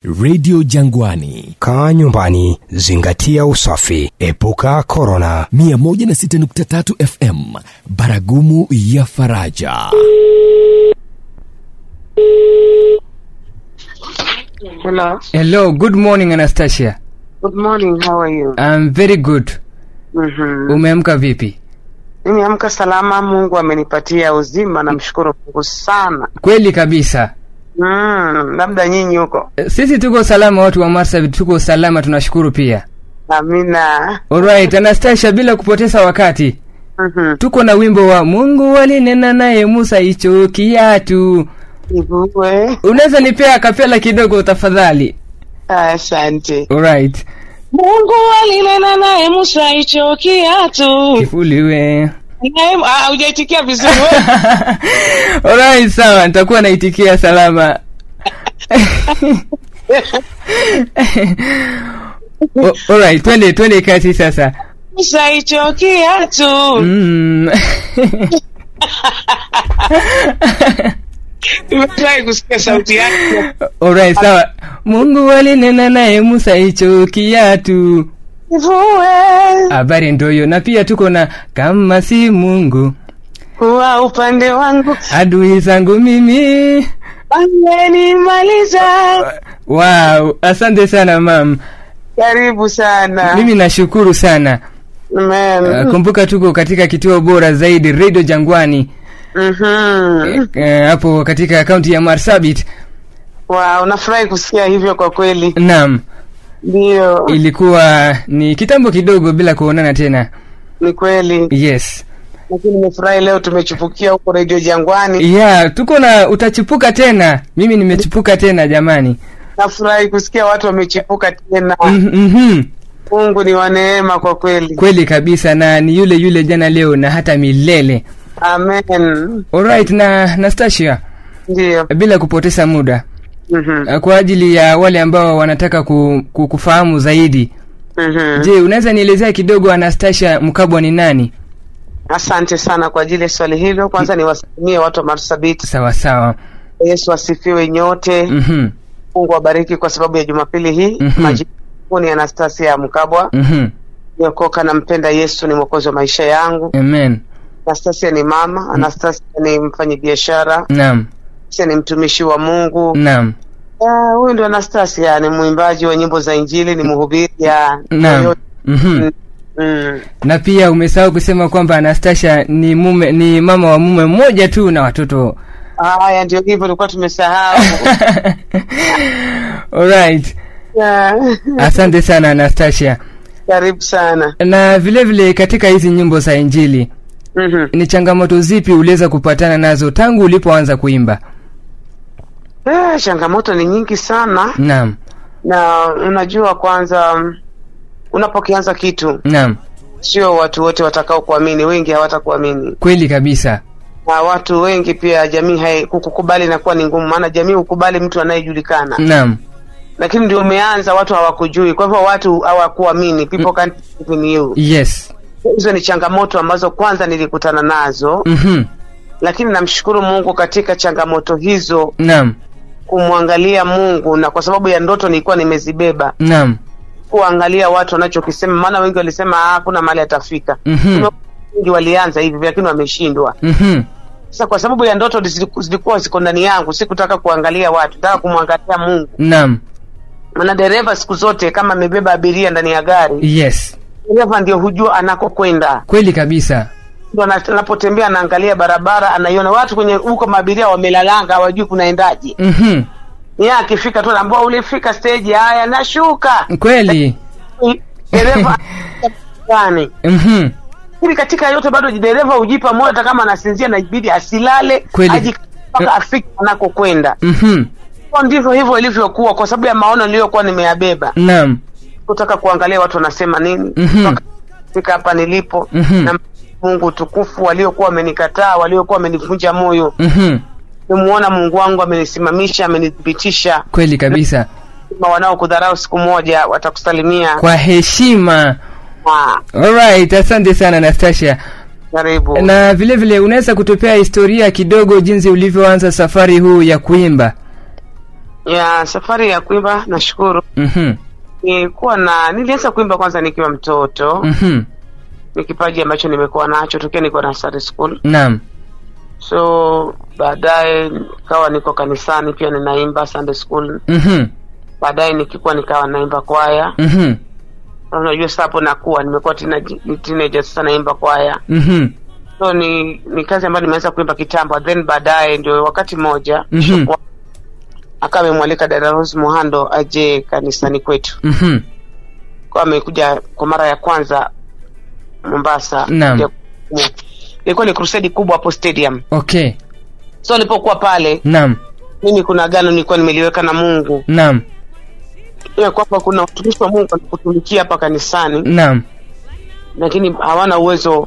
redio jangwani kaa nyumbani zingatia usafi epuka korona 106.3 fm baragumu ya faraja Hello. Hello, good morning Anastasia. Good morning. How are you? I'm very good. Mhm. Umeamka vipi? Nimeamka salama. Mungu amenipatia uzima, namshukuru Mungu sana. Kweli kabisa. Mm, labda nyinyi huko. Sisi tuko salama, watu wa Marsabit tuko salama, tunashukuru pia. Amina. Alright, Anastasia, bila kupoteza wakati, Mhm. tuko na wimbo wa Mungu alinena naye Musa hicho kiatu. Ivue. Unaweza nipea kapela kidogo tafadhali? Asante. Alright. Mungu alinena naye Musa hicho kiatu. Kifuliwe. Naye ah, hujaitikia vizuri wewe. Alright, sawa, nitakuwa naitikia salama. O- Alright, twende twende kazi sasa. Musa hicho kiatu. Mm. Nimefurahi kusikia sauti yake. Alright, sawa. Mungu alinena naye Musa hicho kiatu. Ivue. Habari ndio hiyo, na pia tuko na kama si Mungu Kuwa upande wangu. adui zangu mimi. Amenimaliza. Wow, asante sana mam. Karibu sana. Mimi nashukuru sana. Amen. Uh, kumbuka tuko katika kituo bora zaidi Radio Jangwani Mhm. eh, hapo katika kaunti ya Marsabit. Wow, nafurahi kusikia hivyo kwa kweli. Naam, Ndio, ilikuwa ni kitambo kidogo bila kuonana tena. ni kweli. Yes. Lakini nimefurahi leo tumechupukia huko Radio Jangwani. Yeah, tuko na utachipuka tena. Mimi nimechipuka tena jamani. Nafurahi kusikia watu wamechipuka tena. Mhm, mhm. Mungu ni wa neema kwa kweli. Kweli kabisa na ni yule yule jana leo na hata milele. Amen. Alright na Nastasia, Ndio. bila kupoteza muda Mhm. uh, kwa ajili ya wale ambao wanataka ku, ku, kufahamu zaidi. Mhm. Je, unaweza nielezea kidogo Anastasia Mkabwa ni nani? Asante sana kwa ajili ya swali hilo. Kwanza niwasalimie watu wa Marsabit. Sawa sawa. Yesu asifiwe nyote. Mhm. Mungu awabariki kwa sababu ya Jumapili hii. Mhm. Majina yangu ni Anastasia Mkabwa. Mhm. Niokoka nampenda Yesu, ni mwokozi wa maisha yangu. Amen. Anastasia ni mama, Anastasia ni mfanyabiashara, Naam. Anastasia ni mtumishi wa Mungu. Naam. Ah, Huyu ndio Anastasia, ni mwimbaji wa nyimbo za Injili, ni mhubiri ya Naam. Mhm. Mm, mm. Na pia umesahau kusema kwamba Anastasia ni mume ni mama wa mume mmoja tu na watoto. Haya, ndio hivyo, tulikuwa tumesahau. Alright. Ah, Asante sana Anastasia. Karibu sana. Na vile vile katika hizi nyimbo za Injili Mhm. ni changamoto zipi uliweza kupatana nazo tangu ulipoanza kuimba? Eh, changamoto ni nyingi sana, Naam. na unajua, kwanza mm, unapokianza kitu, Naam. sio watu wote watakao kuamini, wengi hawatakuamini Kweli kabisa. na watu wengi pia jamii hai kukukubali inakuwa ni ngumu, maana jamii hukubali mtu anayejulikana, Naam. lakini ndio umeanza, watu hawakujui, kwa hivyo watu hawakuamini, people can't believe in you. Yes. Hizo ni changamoto ambazo kwanza nilikutana nazo, Mhm. lakini namshukuru Mungu katika changamoto hizo, Naam. kumwangalia Mungu, na kwa sababu ya ndoto nilikuwa nimezibeba, Naam. kuangalia watu wanachokisema, maana wengi walisema "Ah, hakuna mahali atafika. Mhm. Wengi walianza hivi, lakini wameshindwa. Mhm. Sasa kwa sababu ya ndoto ziliku- zilikuwa ziko ndani yangu, sikutaka kuangalia watu, nataka kumwangalia Mungu. Naam. Maana dereva siku zote kama amebeba abiria ndani ya gari, Yes. dereva ndio hujua anakokwenda, Kweli kabisa. ndio ana- anapotembea anaangalia barabara, anaiona watu kwenye huko, maabiria wamelalanga, hawajui kunaendaje. Mhm. Yeye akifika tu anaambia ulifika stage, haya nashuka. Kweli. Dereva gani? Mhm. Lakini katika yote bado dereva hujipa moyo, hata kama anasinzia, inabidi asilale, Kweli. aji mpaka afike anakokwenda. Mhm. Kwa ndivyo hivyo ilivyokuwa, kwa sababu ya maono niliyokuwa nimeyabeba, Naam. kutaka kuangalia watu wanasema nini Mhm. mpaka fika hapa nilipo Mhm. na Mungu tukufu, waliokuwa wamenikataa, waliokuwa wamenivunja moyo, Mhm. nimuona Mungu wangu amenisimamisha, amenithibitisha. Kweli kabisa. Kama wanaokudharau siku moja watakusalimia. Kwa heshima. Ah, Alright, asante sana Anastasia. Karibu. Na vile vile unaweza kutupea historia kidogo jinsi ulivyoanza safari huu ya kuimba? ya safari ya kuimba nashukuru Mhm. nilikuwa na nilianza kuimba kwanza nikiwa mtoto Mhm. ni kipaji ambacho nimekuwa nacho tokea niko nursery school Naam. so baadaye nikawa niko kanisani pia ninaimba sunday school Mhm. baadaye nikikuwa nikawa naimba kwaya Mhm. Na unajua sasa hapo nakuwa nimekuwa teenage- ni teenager sasa naimba kwaya Mhm. so ni ni kazi ambayo nimeanza kuimba kitambo then baadaye ndio wakati mmoja Mhm. Bishop akawa amemwalika dada Rose Muhando aje kanisani kwetu Mhm. kwa amekuja kwa mara ya kwanza Mombasa Naam. Ya- ilikuwa ni crusade kubwa hapo stadium Okay. so alipokuwa pale Naam. mimi kuna gano nilikuwa nimeliweka na Mungu Naam. ya kwamba kuna watumishi wa Mungu wanakutumikia hapa kanisani Naam. lakini hawana uwezo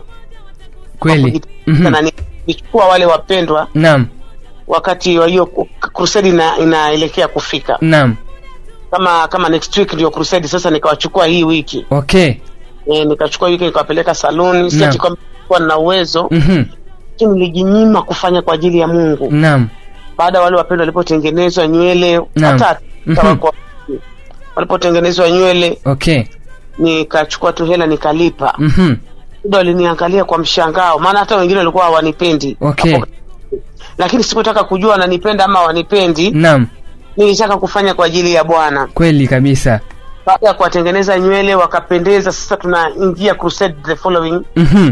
Kweli. Mhm. na nichukua wale wapendwa Naam. wakati wa hiyo crusade ina, inaelekea kufika Naam. kama kama next week ndio crusade sasa nikawachukua hii wiki Okay. e, nikachukua wiki nikawapeleka saluni siati kwamba kuwa na uwezo Mhm. lakini nilijinyima kufanya kwa ajili ya Mungu Naam. baada ya wale wapendwa walipotengenezwa nywele Naam. hata Mhm. hata wako- walipotengenezwa nywele Okay. nikachukua tu hela nikalipa Mhm. muda waliniangalia kwa mshangao maana hata wengine walikuwa hawanipendi Okay. Hapo- lakini sikutaka kujua wananipenda ama wanipendi Naam. nilitaka kufanya kwa ajili ya bwana Kweli kabisa. baada ya kuwatengeneza nywele wakapendeza sasa tunaingia crusade the following Mhm.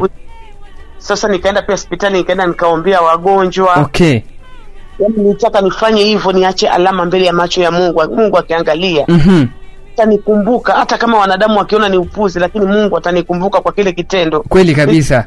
sasa nikaenda pia hospitali nikaenda nikaombea wagonjwa Okay. yaani nilitaka nifanye hivyo niache alama mbele ya macho ya mungu mungu akiangalia Mhm. atanikumbuka hata kama wanadamu wakiona ni upuzi lakini mungu atanikumbuka kwa kile kitendo Kweli kabisa.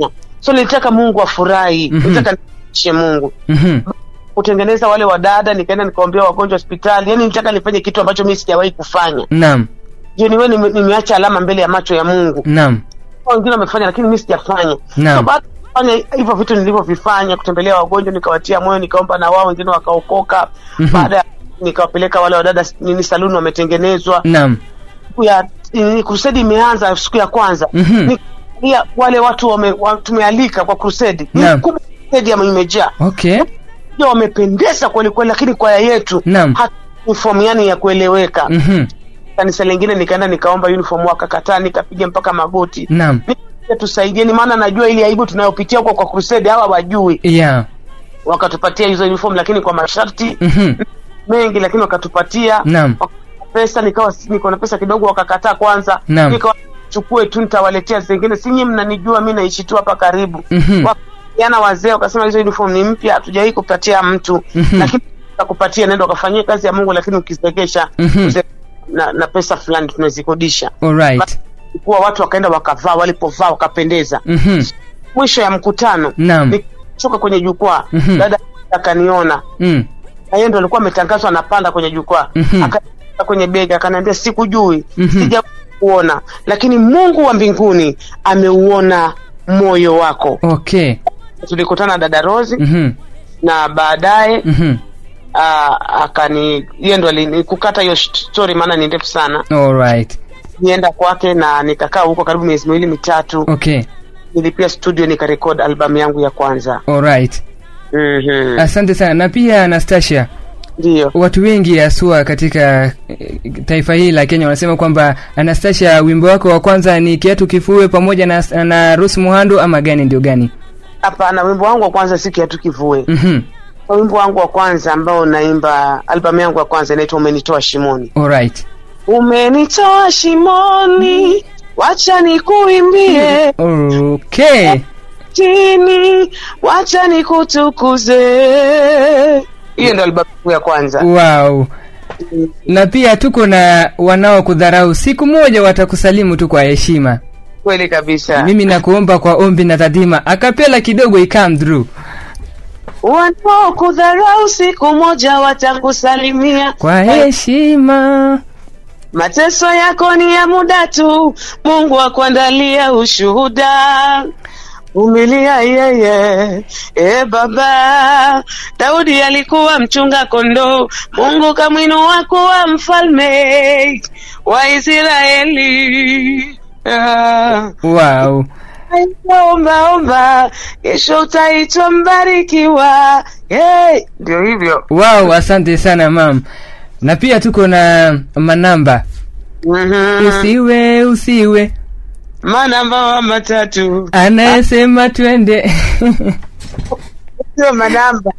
so nilitaka mungu afurahi Mhm. nilitaka nishe mungu Mhm. kutengeneza wale wadada nikaenda nikaombea wagonjwa hospitali yaani nilitaka nifanye kitu ambacho mi sijawahi kufanya Naam. je niwe nime, nimeacha alama mbele ya macho ya mungu Naam. wengine wamefanya lakini mi sijafanya Naam. so baada ya kufanya hivyo vitu nilivyovifanya kutembelea wagonjwa nikawatia moyo nikaomba na wao wengine wakaokoka Mhm. baada ya nikawapeleka wale wadada nini saluni wametengenezwa Naam. siku ya nini, crusade imeanza siku ya kwanza Mhm. Nikaangalia wale watu wame, wa, tumealika kwa crusade Ni Naam. kubwa stadium imejaa Okay. Ndio wamependeza kweli kweli lakini kwaya yetu Naam. hata uniform yani ya kueleweka Mhm. kanisa lingine nikaenda nikaomba uniform wakakataa nikapiga mpaka magoti Naam. Nikaambia tusaidieni maana najua ile aibu tunayopitia huko kwa crusade hawa wajui Yeah. wakatupatia hizo uniform lakini kwa masharti Mhm. mengi lakini wakatupatia Naam. Wakatupa pesa nikawa si- niko na pesa kidogo wakakataa kwanza Naam. nikawa chukue tu nitawaletea zingine sinyi mnanijua mi naishi tu hapa karibu Mhm. jana wazee wakasema hizo uniform ni mpya hatujawahi kupatia mtu Mhm. lakini tutakupatia nenda ukafanyia kazi ya mungu lakini ukizegesha Mhm. uze- na, na pesa fulani tunazikodisha Alright. kuwa watu wakaenda wakavaa walipovaa wakapendeza Mhm. mwisho ya mkutano Naam. nikitoka kwenye jukwaa Mhm. dada akaniona Mm. na yeye ndo alikuwa ametangazwa anapanda kwenye jukwaa Mhm. Aka- kwenye bega akaniambia sikujui Mhm. sija kuona lakini mungu wa mbinguni ameuona moyo wako Okay. tulikutana na dada rosi Mhm. na baadaye Mhm. ah, akani yeye ndo alini- kukata hiyo story maana ni ndefu sana Alright. nienda kwake na nikakaa huko karibu miezi miwili mitatu Okay. nilipia studio nikarekod albamu yangu ya kwanza Alright. Mhm. Asante sana. Na pia Anastasia, ndiyo watu wengi haswa katika eh, taifa hili la Kenya wanasema kwamba Anastasia, wimbo wako wa kwanza ni kiatu kifue pamoja na, na Rose Muhando ama gani ndio gani? hapana wimbo wangu wa kwanza si kiatu kivue Mhm. wimbo wangu wa kwanza ambao naimba albamu yangu ya kwanza inaitwa umenitoa shimoni Alright. umenitoa shimoni wacha nikuimbie Okay. chini wacha nikutukuze hiyo ndo albamu yangu ya kwanza Wow. Na pia tuko na wanaokudharau, siku moja watakusalimu tu kwa heshima. kweli kabisa Mimi nakuomba kwa ombi na tadhima, akapela kidogo ikam through wanaokudharau siku moja watakusalimia kwa heshima. mateso yako ni ya muda tu mungu akuandalia ushuhuda vumilia yeye e baba daudi alikuwa mchunga kondoo mungu kamwinua kuwa mfalme wa israeli ah. Wow. omba omba, kesho utaitwa mbarikiwa. Hey, ndio hivyo. wow asante sana mam na pia tuko na manamba Mhm. usiwe usiwe Manamba wa matatu anayesema twende sio manamba.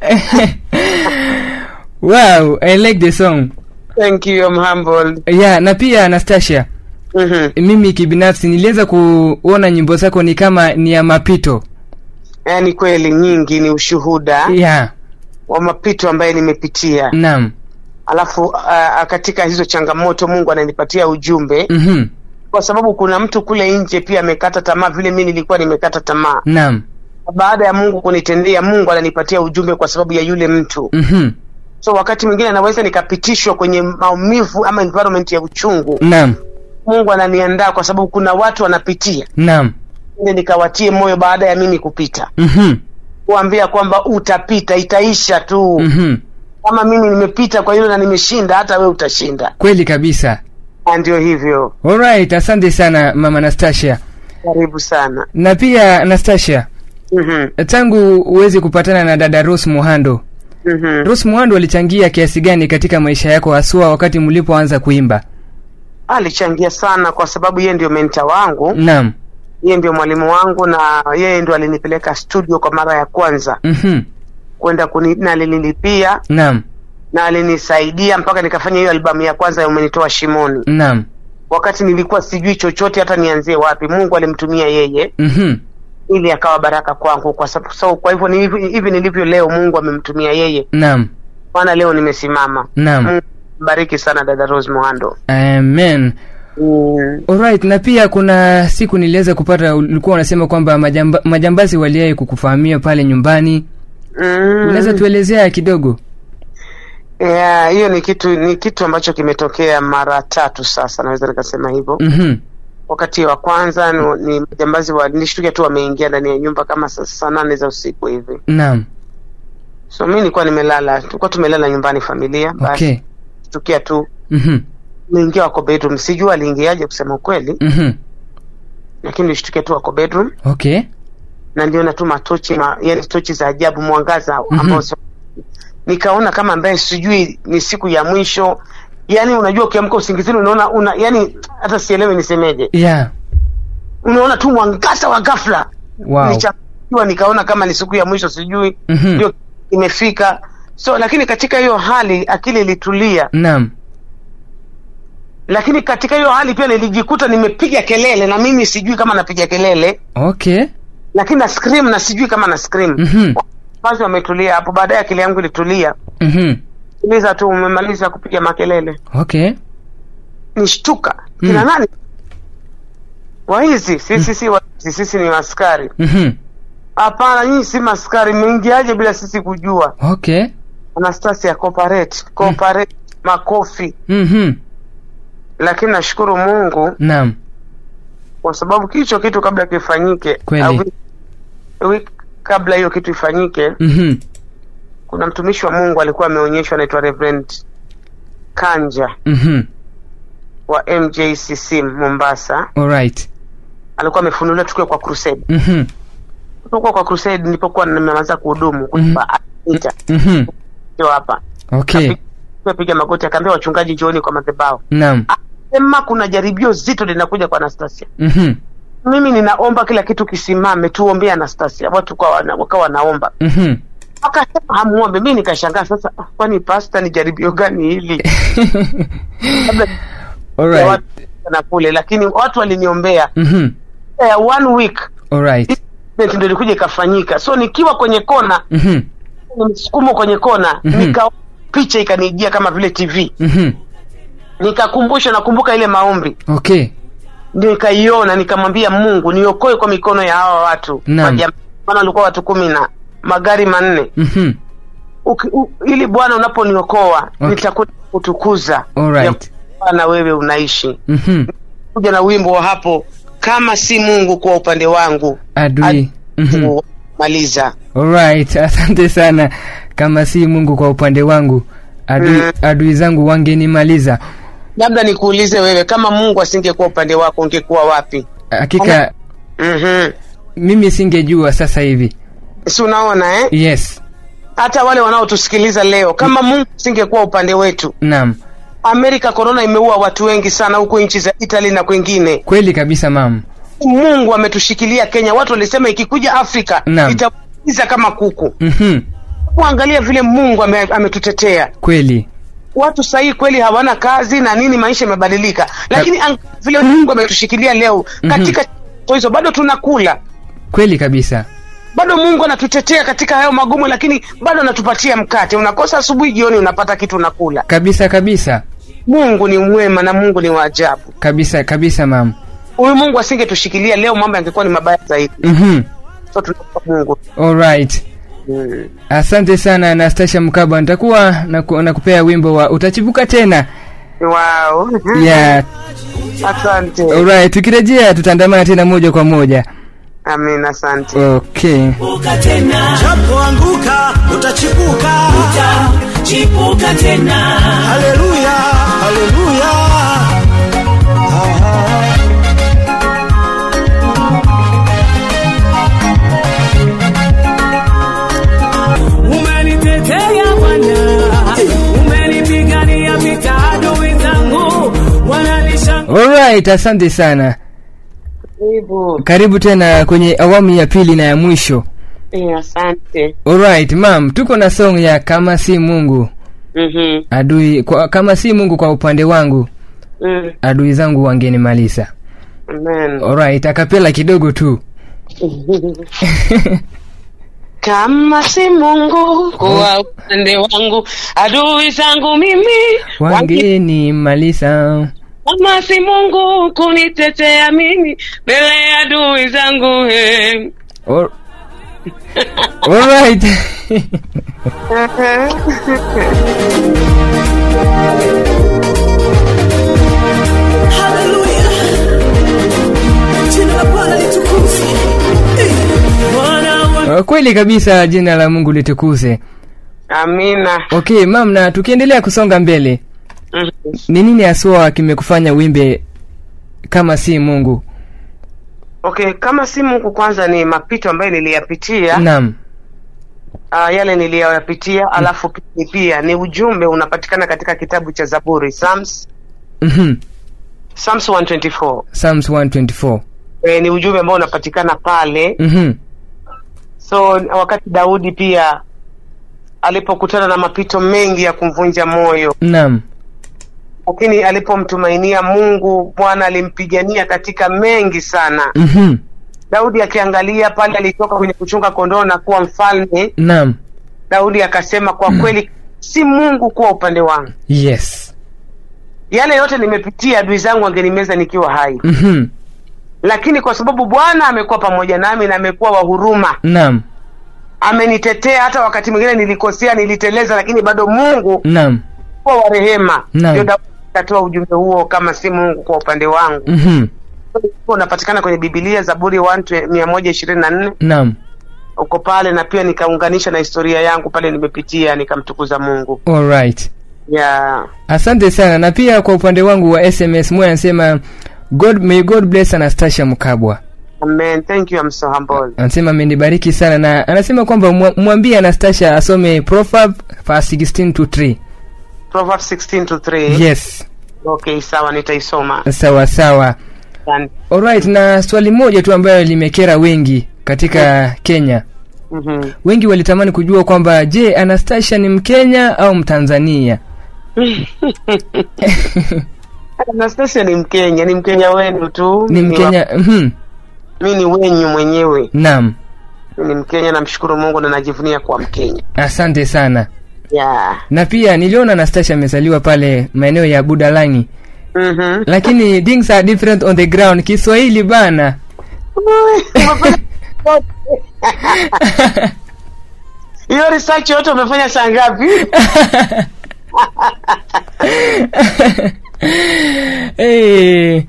wow i like the song Thank you, I'm humbled. yeah na pia anastasia Mhm. mimi kibinafsi niliweza kuona nyimbo zako ni kama ni ya mapito Yaani kweli nyingi ni ushuhuda yeah wa mapito ambaye nimepitia, naam alafu uh, katika hizo changamoto Mungu ananipatia ujumbe mhm kwa sababu kuna mtu kule nje pia amekata tamaa vile mimi nilikuwa nimekata tamaa. naam Baada ya Mungu kunitendea, Mungu ananipatia ujumbe kwa sababu ya yule mtu. mhm So wakati mwingine anaweza nikapitishwa kwenye maumivu ama environment ya uchungu, naam Mungu ananiandaa kwa sababu kuna watu wanapitia, naam ili nikawatie moyo baada ya mimi kupita, mhm kuambia kwamba utapita, itaisha tu. mhm Kama mimi nimepita kwa hilo na nimeshinda, hata we utashinda. kweli kabisa Na ndio hivyo. alright asante sana mama anastasia Karibu sana. na pia anastasia Mhm, tangu uweze kupatana na dada Rose Muhando mhm. Rose Muhando alichangia kiasi gani katika maisha yako haswa wakati mlipoanza kuimba Alichangia sana kwa sababu yeye ndio menta wangu, naam yeye ndio mwalimu wangu, na yeye ndio alinipeleka studio kwa mara ya kwanza mhm kwenda kuni, na alinilipia naam na alinisaidia mpaka nikafanya hiyo albamu ya kwanza ya umenitoa shimoni, naam wakati nilikuwa sijui chochote hata nianzie wapi. Mungu alimtumia yeye mhm ili akawa baraka kwangu, kwa sababu so, kwa hivyo ni hivi hivi nilivyo leo, Mungu amemtumia yeye, naam maana leo nimesimama. naam Mungu bariki sana dada Rose Muhando. amen Mm. Alright, na pia kuna siku niliweza kupata ulikuwa unasema kwamba majamba, majambazi waliwahi kukufahamia pale nyumbani unaweza Mm. tuelezea kidogo Yeah, hiyo ni kitu ni kitu ambacho kimetokea mara tatu sasa, naweza nikasema hivyo. mhm Wakati wa kwanza ni, ni majambazi walishtukia tu wameingia ndani ya nyumba kama saa saa nane za usiku hivi, naam so mi nilikuwa nimelala, tulikuwa tumelala nyumbani familia, basi okay shtukia tu mhm niingia wako bedroom, sijui aliingiaje kusema ukweli, mhm lakini nilishtukia tu wako bedroom okay na niliona tu matochi ma, yani tochi za ajabu, mwangaza Mhm. ambao sio- nikaona kama ambaye sijui ni siku ya mwisho. Yani unajua ukiamka usingizini unaona una, yani hata sielewi nisemeje, yeah unaona tu mwangaza wa ghafla wow Nilichanganyikiwa, nikaona kama ni siku ya mwisho, sijui Mhm. ndio imefika. So lakini katika hiyo hali akili ilitulia, naam lakini katika hiyo hali pia nilijikuta nimepiga kelele, na mimi sijui kama napiga kelele, okay lakini na scream na sijui kama na scream. mhm Basi wametulia hapo, baadaye akili yangu ilitulia, mhm uliza tu, umemaliza kupiga makelele, okay nishtuka Mm. kina nani waizi? Sisi si waizi, sisi ni maskari. mhm Hapana, nyinyi si maskari, mmeingiaje bila sisi kujua? okay Anastasia, cooperate cooperate, makofi. mhm Lakini nashukuru Mungu naam kwa sababu kicho kitu kabla kifanyike, Kweli. au wiki- wiki kabla hiyo kitu ifanyike, mhm kuna mtumishi wa Mungu alikuwa ameonyeshwa, anaitwa Reverend Kanja mhm wa MJCC Mombasa, alright alikuwa amefunuliwa tukiwa kwa crusade. mhm Tulipokuwa kwa crusade, nilipokuwa nimemaliza kuhudumu kuipa ita mhm sio hapa, okay piga magoti, akaambia wachungaji, njooni kwa madhabahu, naam sema kuna jaribio zito linakuja kwa Anastasia. mhm Mimi ninaomba kila kitu kisimame, tuombee Anastasia. Watu kwa wana, wakawa wanaomba mhm akasema hamuombe. Mi nikashangaa sasa, ah, kwani pasta ni jaribio gani hili? Labda ya alright watu na kule, lakini watu waliniombea mhm ya one week alright event ndio ilikuja ikafanyika. So nikiwa kwenye kona, mhm ni msukumo kwenye kona, Mhm. nika picha ikanijia kama vile TV, mhm nikakumbusha, nakumbuka ile maombi okay ndio nikaiona, nikamwambia Mungu niokoe kwa mikono ya hawa watu Naam. Majam- maana walikuwa watu kumi na magari manne mhm Uki, u, ili Bwana unaponiokoa Okay. nitakuja kutukuza Alright. ya na wewe unaishi. mhm Kuja na wimbo wa hapo, kama si Mungu kwa upande wangu adui mhm maliza. alright asante sana kama si mungu kwa upande wangu adui, Mm. adui zangu wangenimaliza Labda nikuulize wewe, kama Mungu asingekuwa upande wako ungekuwa wapi? hakika Mhm. mimi singejua sasa hivi si unaona eh? yes hata wale wanaotusikiliza leo kama mungu singekuwa upande wetu naam amerika korona imeua watu wengi sana huko nchi za italy na kwengine kweli kabisa mam mungu ametushikilia kenya watu walisema ikikuja afrika Naam. itaiza kama kuku Mhm. kuangalia vile mungu ame, ametutetea kweli watu sahii kweli hawana kazi na nini maisha imebadilika lakini ang- vile mungu ametushikilia leo katika mm hizo bado tunakula kweli kabisa bado mungu anatutetea katika hayo magumu lakini bado anatupatia mkate unakosa asubuhi jioni unapata kitu unakula kabisa kabisa mungu ni mwema na mungu ni waajabu kabisa kabisa mam huyu mungu asingetushikilia leo mambo yangekuwa ni mabaya zaidi Mhm. so tunampa mungu alright mm. asante sana anastasia mkaba nitakuwa naku- nakupea wimbo wa utachipuka tena wow. yeah. asante alright tukirejea tutaandamana tena moja kwa moja amin asante okay Chipuka tena, Unapoanguka utachipuka. chipuka tena. Haleluya, haleluya. Aha. Umenitetea Bwana, umenipigania vita adui zangu, wananishangaa alright asante sana karibu karibu tena kwenye awamu ya pili na ya mwisho Eh, asante alright mam tuko na song ya kama si mungu Mhm. adui kwa, kama si mungu kwa upande wangu Mm. adui zangu wangenimaliza amen alright akapela kidogo tu kama si mungu kwa upande wangu adui zangu mimi wangi- wangenimaliza kama si mungu kunitetea mimi mbele ya adui zangu he. Al- alright Haleluya. Jina la Bwana litukuzwe. Eh, Bwana wa- kweli kabisa jina la mungu litukuze amina okay mam na tukiendelea kusonga mbele Mhm. ni nini haswa kimekufanya wimbe kama si mungu okay kama si mungu kwanza ni mapito ambayo niliyapitia naam uh, yale niliyoyapitia alafu pili pia ni ujumbe unapatikana katika kitabu cha zaburi psalms Mhm. psalms 124 psalms 124 e, ni ujumbe ambao unapatikana pale Mhm. so wakati daudi pia alipokutana na mapito mengi ya kumvunja moyo naam lakini alipomtumainia mungu bwana alimpigania katika mengi sana Mhm. daudi akiangalia pale alitoka kwenye kuchunga kondoo na kuwa mfalme naam daudi akasema kwa kweli si mungu kuwa upande wangu yes yale yote nimepitia adui zangu angenimeza nikiwa hai Mhm. lakini kwa sababu bwana amekuwa pamoja nami na amekuwa wa huruma naam amenitetea hata wakati mwingine nilikosea niliteleza lakini bado mungu naam kuwa wa rehema Naam. ndio daudi akatoa ujumbe huo kama si mungu kwa upande wangu Mhm. Huo unapatikana kwenye bibilia zaburi mia moja ishirini na nne naam uko pale na pia nikaunganisha na historia yangu pale nimepitia nikamtukuza mungu alright yeah. asante sana na pia kwa upande wangu wa sms moya anasema god may god bless anastasia mkabwa amen thank you I'm so humble anasema amenibariki sana na anasema kwamba mwa- mwambie anastasia asome proverb verse 16 to 3 Proverbs 16 to 3 yes okay sawa nitaisoma sawa sawa Asante. alright na swali moja tu ambayo limekera wengi katika kenya Mhm. wengi walitamani kujua kwamba je anastasia ni mkenya au mtanzania Anastasia ni Mkenya, ni Mkenya wenu tu. ni mkenya mhm. mi ni wenyu mwenyewe, naam mi ni Mkenya, namshukuru Mungu na najivunia kuwa Mkenya. asante sana Yeah. na pia niliona anastasia amezaliwa pale maeneo ya budalangi Mhm. lakini things are different on the ground kiswahili bana Hiyo research yote umefanya saa ngapi? hey.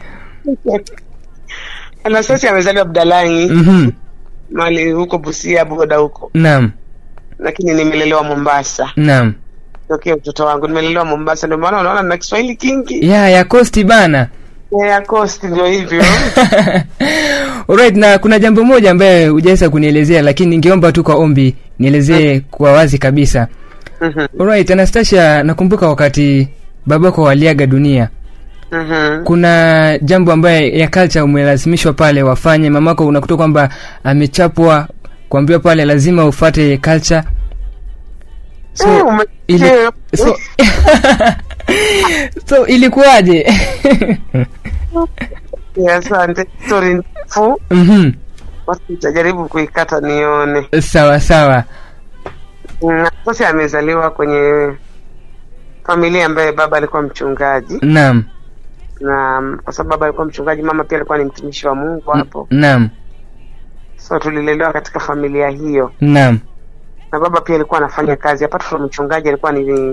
Anastasia amezaliwa Budalangi, mhm. mali huko Busia, boda huko, naam lakini nimelelewa Mombasa naam tokea utoto wangu, nimelelewa Mombasa, ndio maana unaona na Kiswahili kingi. ya ya kosti bana ya cost ndio hivyo Alright, na kuna jambo moja ambaye hujaweza kunielezea lakini ningeomba tu kwa ombi nielezee kwa wazi kabisa. Mhm, Alright, Anastasia, nakumbuka wakati babako waliaga dunia, mhm. kuna jambo ambaye ya culture umelazimishwa pale wafanye. Mamako unakuta kwamba amechapwa kuambiwa pale lazima ufate culture. Eh, So, ume- ili, eh, so, so ilikuwaje? eh, asante stori ndefu Mhm. basi nitajaribu kuikata nione Sawa sawa. Mm, sasa amezaliwa kwenye familia ambaye baba alikuwa mchungaji Naam. na mm, kwa sababu baba alikuwa mchungaji mama pia alikuwa ni mtumishi wa mungu hapo Naam. so tulilelewa katika familia hiyo Naam. na baba pia alikuwa anafanya kazi apart from mchungaji alikuwa ni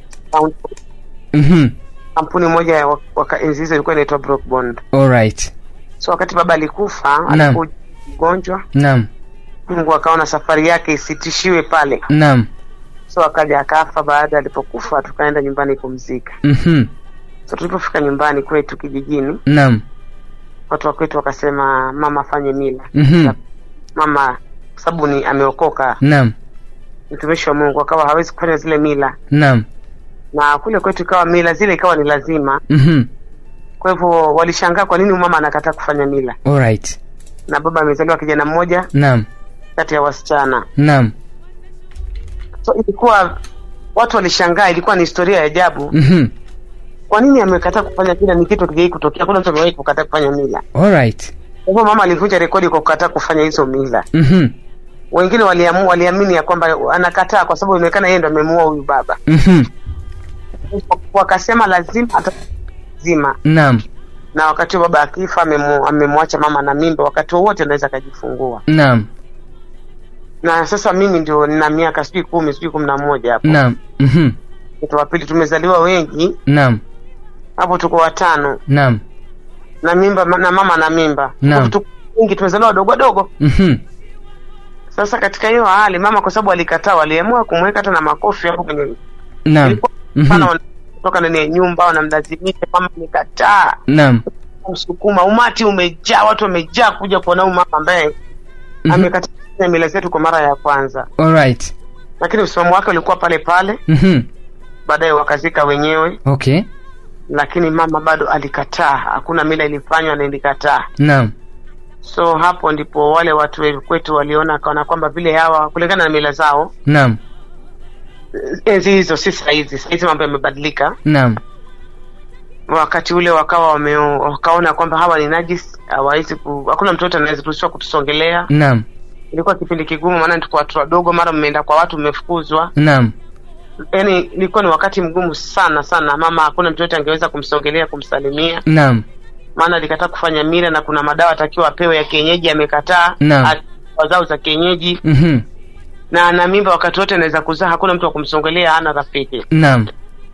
Mhm. kampuni moja ya wak- waka enzi hizo ilikuwa inaitwa Brookbond. Alright. so wakati baba alikufa Naam. alikuwa mgonjwa Naam. mungu akaona safari yake isitishiwe pale Naam. so akaja akafa baada alipokufa tukaenda nyumbani kumzika Mhm. so tulipofika nyumbani kwetu kijijini Naam. watu wa kwetu wakasema mama afanye mila Mhm. mama kwa sababu ni ameokoka Naam. mtumishi wa mungu akawa hawezi kufanya zile mila Naam. na kule kwetu ikawa mila zile ikawa ni lazima Mhm. kwa hivyo walishangaa kwa nini mama anakataa kufanya mila Alright. na baba amezaliwa kijana mmoja Naam. kati ya wasichana Naam. so ilikuwa watu walishangaa ilikuwa ni historia ya ajabu Mhm. kwa nini amekataa kufanya mila ni kitu kijai kutokea kuna mtu amewahi kukataa kufanya mila Alright. kwa hivyo mama alivunja rekodi kwa kukataa kufanya hizo mila Mhm. wengine waliamu, waliamini ya kwamba anakataa kwa sababu inaonekana yeye ndo amemuua huyu baba Mhm. wakasema lazima ata lazima Naam. na wakati huo baba akifa amemu- amemwacha mama na mimba wakati wowote anaweza akajifungua Naam. na sasa mimi ndio nina miaka sijui kumi sijui kumi na moja hapo Naam. Mhm. mtoto wa pili tumezaliwa wengi Naam. hapo tuko watano Naam. na mimba na mama na mimba Naam. tuko wengi tumezaliwa wadogo wadogo Mhm. sasa katika hiyo hali mama kwa sababu alikataa waliamua kumweka hata na makofi hapo kwenye Naam. ilikuwa Mhm. sana wana- kutoka ndani ya nyumba wanamlazimisha mama amekataa Naam. msukuma umati umejaa watu wamejaa kuja kuona huyu mama ambaye Mhm. amekataa kufanya mila zetu kwa mara ya kwanza Alright. lakini msimamo wake ulikuwa pale pale Mhm. baadaye wakazika wenyewe Okay. lakini mama bado alikataa hakuna mila ilifanywa na ilikataa Naam. so hapo ndipo wale watu we- kwetu waliona akaona kwamba vile hawa kulingana na mila zao Naam. enzi hizo si sahizi sahizi mambo yamebadilika Naam. wakati ule wakawa wame, wakaona kwamba hawa ni najis hawawezi ku, hakuna mtoto anaweza kuruhusiwa kutusongelea Naam. ilikuwa kipindi kigumu maana tuko watu wadogo mara mmeenda kwa watu mmefukuzwa Naam. yaani ilikuwa ni wakati mgumu sana sana mama hakuna mtu yote angeweza kumsongelea kumsalimia Naam. maana alikataa kufanya mila na kuna madawa atakiwa apewe ya kienyeji amekataa Naam. A- dawa zao za kienyeji Mhm. na ana mimba wakati wote anaweza kuzaa hakuna mtu wa kumsongelea hana rafiki Naam.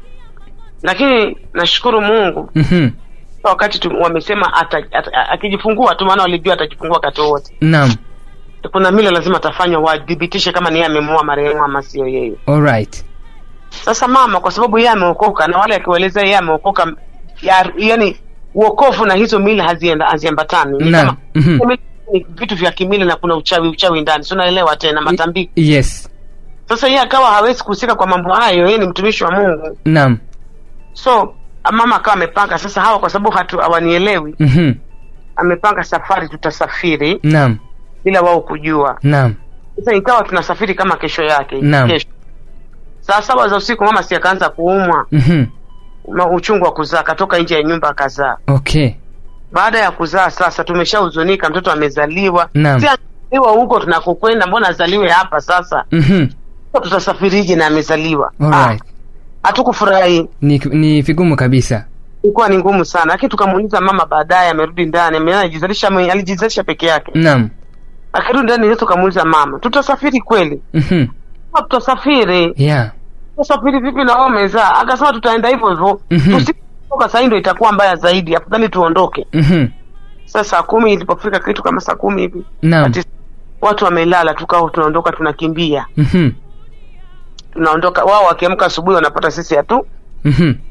lakini nashukuru mungu Mhm. wakati tu, wamesema ata, ata, akijifungua tu maana walijua atajifungua wakati wowote Naam. kuna mila lazima atafanywa wadhibitishe kama ni yeye amemuoa marehemu ama sio yeye Alright. sasa mama kwa sababu yeye ameokoka na wale akiwaeleza yeye ameokoka ya, yani uokofu na hizo mila hazienda haziambatani Ni Naam. kama- Mhm. ni vitu vya kimila na kuna uchawi uchawi ndani si unaelewa tena matambiko Yes. sasa yeye akawa hawezi kuhusika kwa mambo hayo yeye ni mtumishi wa mungu Naam. so mama akawa amepanga sasa hawa kwa sababu hatu hawanielewi Mhm. amepanga safari tutasafiri Naam. bila wao kujua Naam. sasa ikawa tunasafiri kama kesho yake Naam. kesho saa saba za usiku mama si akaanza kuumwa Mhm. ma- uchungu wa kuzaa akatoka nje ya nyumba akazaa Okay. baada ya kuzaa sasa tumeshahuzunika mtoto amezaliwa Naam. si azaliwa huko tunakokwenda mbona azaliwe hapa sasa Mhm. tutasafirije na amezaliwa Alright. Ah, hatukufurahi Ni ni vigumu kabisa. ilikuwa ni ngumu sana lakini tukamuuliza mama baadaye amerudi ndani ame- alijizalisha mwenye- alijizalisha peke yake Naam. akirudi ndani sasa tukamuuliza mama tutasafiri kweli Mhm. "Ah, tutasafiri Yeah. tutasafiri vipi na wao umezaa akasema tutaenda hivyo hivyo Mhm. tusitoka sahii ndo itakuwa mbaya zaidi afadhali tuondoke Mhm. sasa saa kumi ilipofika kitu kama saa kumi hivi Naam. ati watu wamelala tukao tunaondoka tunakimbia Mhm. tunaondoka wao wakiamka asubuhi wanapata sisi hatu Mhm.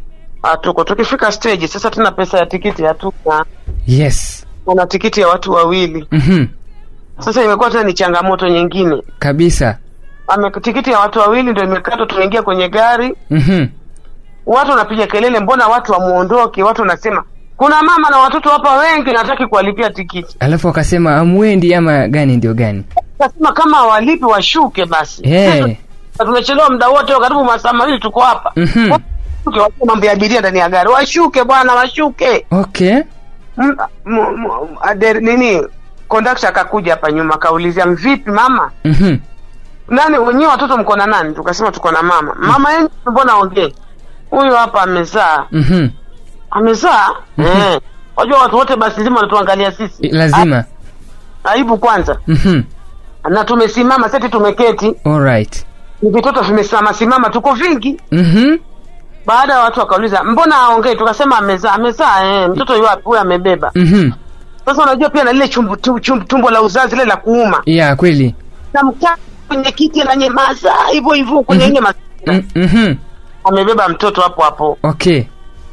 hatuko tukifika stage sasa tuna pesa ya tikiti hatuna yes kuna tikiti ya watu wawili mhm sasa imekuwa tena ni changamoto nyingine kabisa Ame, tikiti ya watu wawili ndio imekatwa tumeingia kwenye gari mhm watu wanapiga kelele mbona watu wamuondoke watu wanasema kuna mama na watoto hapa wengi nataki kuwalipia tikiti alafu wakasema amwendi ama gani ndio gani kasema kama hawalipi washuke basi Eh. Sasa tumechelewa muda wote karibu masaa mawili tuko hapa Mhm. Washuke, wache mambo ya abiria ndani ya gari washuke bwana washuke okay M- m- m- ade- nini kondakta akakuja hapa nyuma akaulizia mvipi mama mhm nani wenyewe watoto mko na nani tukasema tuko na mama mama yenyu mbona ongee huyu hapa amezaa mhm amezaa eh. wajua watu wote basi zima wanatuangalia sisi lazima A- aibu kwanza mhm na tumesimama seti tumeketi alright ni vitoto vimesimama simama tuko vingi mhm baada ya watu wakauliza mbona aongei tukasema amezaa amezaa eh. mtoto yu wapi huyu amebeba mhm sasa unajua pia na lile chumbu, tu- chumbu, tumbo la uzazi lile la kuuma ya kweli na mkaa kwenye kiti na nyemaza hivyo hivyo kwenye ile mazingira Mm- mhm amebeba mtoto hapo hapo okay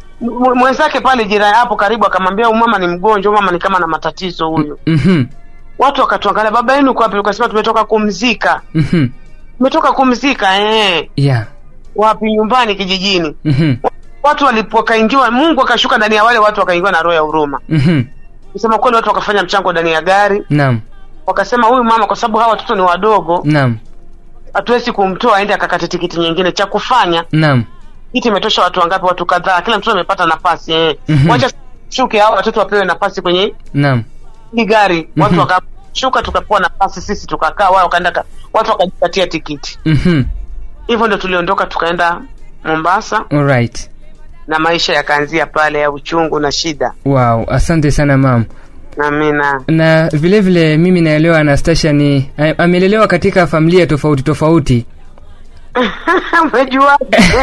M- mwenzake pale jirani hapo karibu akamwambia huyu mama ni mgonjwa huyu mama ni kama na matatizo huyu mhm watu wakatuangalia baba yenu kwa wapi ukasema tumetoka kumzika mhm tumetoka kumzika eh ya wapi nyumbani kijijini mhm watu walipokaingiwa mungu akashuka ndani ya wale watu wakaingiwa na roho ya huruma mhm kusema kweli watu wakafanya mchango ndani ya gari naam wakasema huyu mama kwa sababu hawa watoto ni wadogo naam hatuwezi kumtoa aende akakate tikiti nyingine cha kufanya naam kiti imetosha watu wangapi watu kadhaa kila mtoto amepata nafasi eh. Mhm. wacha shuke hao watoto wapewe nafasi kwenye naam hii gari watu Mhm. wakashuka tukapewa nafasi sisi tukakaa wao wakaenda ka- watu wakajipatia tikiti mhm hivyo ndo tuliondoka tukaenda mombasa alright na maisha yakaanzia pale ya uchungu na shida wow asante sana mam na mina na vile vile mimi naelewa anastasia ni a- amelelewa katika familia tofauti tofauti umejua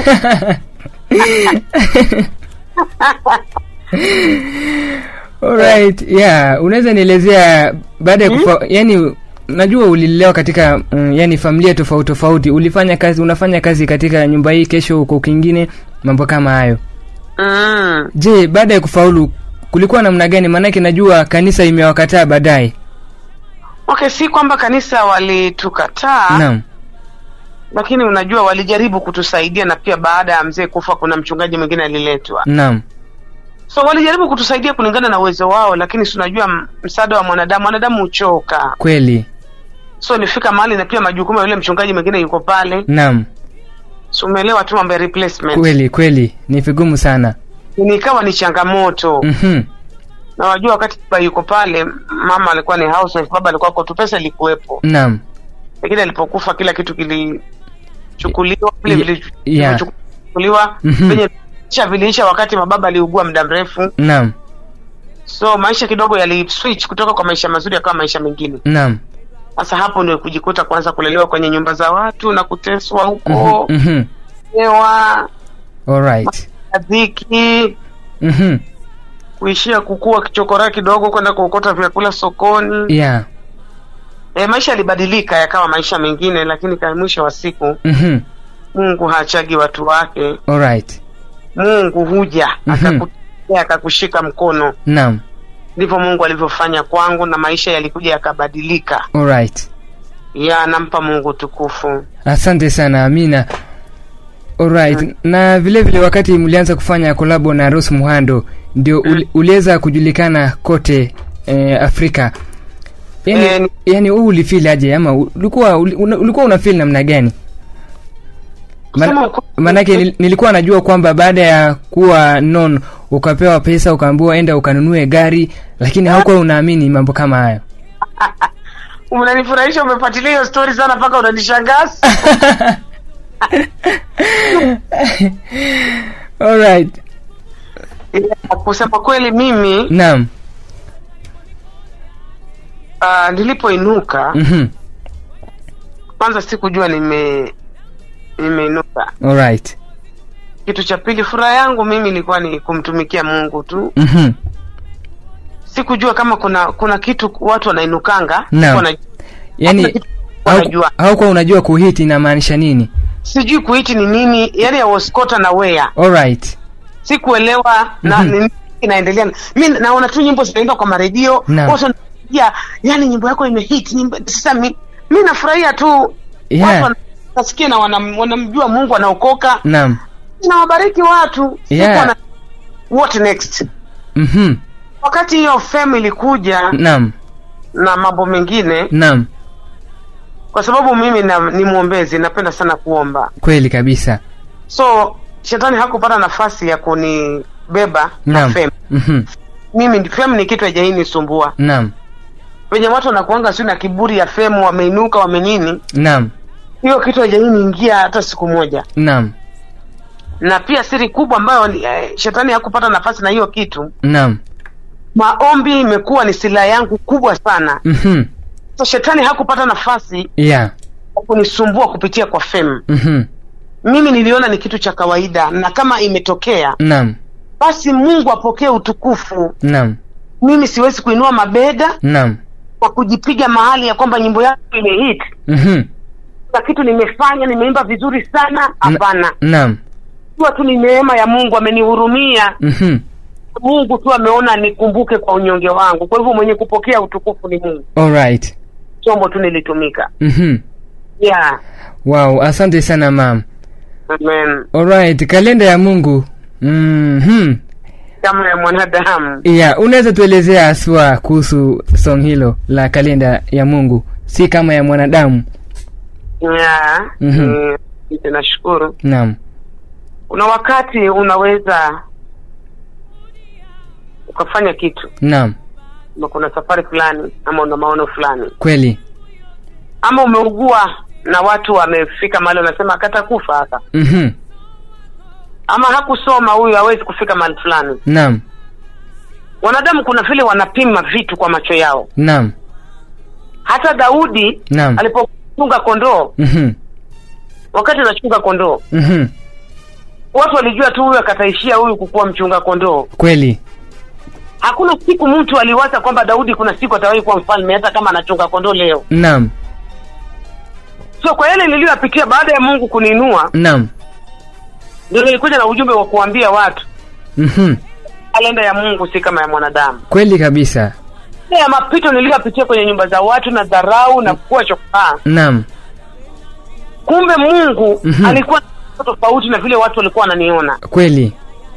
alright yeah unaweza nielezea baada ya kufa yani najua ulilelewa katika mm, yani familia tofauti tofauti ulifanya kazi unafanya kazi katika nyumba hii kesho uko kingine mambo kama hayo mm. je baada ya kufaulu kulikuwa namna gani maanake najua kanisa imewakataa baadaye okay si kwamba kanisa walitukataa naam lakini unajua walijaribu kutusaidia na pia baada ya mzee kufa kuna mchungaji mwingine aliletwa naam so walijaribu kutusaidia kulingana na uwezo wao lakini si unajua m- msaada wa mwanadamu mwanadamu huchoka kweli so nifika mahali na pia majukumu ya yule mchungaji mwingine yuko pale naam so umeelewa tu mambo ya replacement kweli kweli ni vigumu sana nikawa ni changamoto mhm na wajua wakati baba yuko pale mama alikuwa ni housewife baba alikuwa kwa tu pesa ilikuwepo naam lakini alipokufa kila kitu kilichukuliwa vile Ye- vili- yeah. vilivyochukuliwa Mhm. venye isha viliisha wakati mababa aliugua muda mrefu naam so maisha kidogo yali switch kutoka kwa maisha mazuri yakawa maisha mengine naam sasa hapo ndio kujikuta kwanza kulelewa kwenye nyumba za watu na kuteswa huko Mhm, mhm. hewa alright dhiki mhm kuishia kukua kichokora kidogo kwenda kuokota vyakula sokoni yeah e, maisha yalibadilika yakawa maisha mengine lakini kwa mwisho wa siku mhm mungu haachagi watu wake alright mungu huja Mhm. akakutetea akakushika mkono naam ndivyo mungu alivyofanya kwangu na maisha yalikuja yakabadilika alright ya nampa mungu tukufu asante sana amina alright na vile vile wakati mlianza kufanya kolabo na ros muhando ndio uli, uliweza kujulikana kote eh, afrika yani, Eh, ni- yani huu ulifil aje ama ulikuwa uli- una- ulikuwa una feel namna gani Kusema Man- ukweli- manake nil- nilikuwa najua kwamba baada ya kuwa non ukapewa pesa ukaambiwa enda ukanunue gari lakini haukuwa unaamini mambo kama hayo unanifurahisha umefuatilia hiyo stori sana mpaka unanishangaza alright Ya, kusema kweli mimi naam uh, nilipoinuka mhm kwanza sikujua nime nimeinuka alright kitu cha pili furaha yangu mimi ilikuwa ni kumtumikia mungu tu mhm sikujua kama kuna kuna kitu watu wanainukanga Naam. wana- yani Hakuna kitu hau- wanajua. haukuwa unajua kuhiti inamaanisha nini sijui kuiti ni nini yani I was caught unaware alright sikuelewa na Mhm. nini inaendelea mi naona tu nyimbo zinaimba kwa maredio Naam. watu wanapigia yani nyimbo yako imehit nyimbo sasa mi, mi nafurahia tu Yeah. watu wana- nasikia na wanam- wanamjua mungu anaokoka naam nawabariki watu Siku Yeah. wana- what next mhm wakati hiyo fame ilikuja naam na mambo mengine naam kwa sababu mimi na, ni mwombezi napenda sana kuomba kweli kabisa so shetani hakupata nafasi ya kunibeba na naam fame mhm mimi ndi- fame ni kitu hajaini nisumbua naam wenye watu wanakuanga siu na kiburi ya fame wameinuka wamenini naam hiyo kitu hajaini ingia hata siku moja naam na pia siri kubwa ambayo eh, shetani hakupata nafasi na hiyo kitu naam maombi imekuwa ni silaha yangu kubwa sana mhm so shetani hakupata nafasi yeah ya kunisumbua kupitia kwa fame mhm mimi niliona ni kitu cha kawaida na kama imetokea naam basi mungu apokee utukufu naam mimi siwezi kuinua mabega naam kwa kujipiga mahali ya kwamba nyimbo yangu imehit mhm na kitu nimefanya nimeimba vizuri sana hapana naam jua tu ni neema ya mungu amenihurumia mhm mungu tu ameona nikumbuke kwa unyonge wangu kwa hivyo mwenye kupokea utukufu ni mungu alright chombo tu nilitumika mhm yeah wow asante sana mam amen alright kalenda ya mungu mhm kama ya mwanadamu yeah unaweza tuelezea haswa kuhusu song hilo la kalenda ya mungu si kama ya mwanadamu yeah Mhm. mm, nashukuru naam kuna wakati unaweza ukafanya kitu naam ama kuna safari fulani ama una maono fulani kweli ama umeugua na watu wamefika mahali wanasema akatakufa haka mhm ama hakusoma huyu hawezi kufika mahali fulani naam wanadamu kuna vile wanapima vitu kwa macho yao naam hata daudi Naam. alipochunga kondoo mhm wakati anachunga kondoo mhm watu walijua tu huyu akataishia huyu kukuwa mchunga kondoo kweli hakuna siku mtu aliwaza kwamba daudi kuna siku atawahi kuwa mfalme hata kama anachunga kondoo leo naam so kwa yale niliyoyapitia baada ya mungu kuniinua naam ndio nilikuja na ujumbe wa kuambia watu mhm kalenda ya mungu si kama ya mwanadamu kweli kabisa Ile ya mapito niliyopitia kwenye nyumba za watu na dharau na kuwa chokaa naam kumbe mungu Mhm. alikuwa na tofauti na vile watu walikuwa wananiona kweli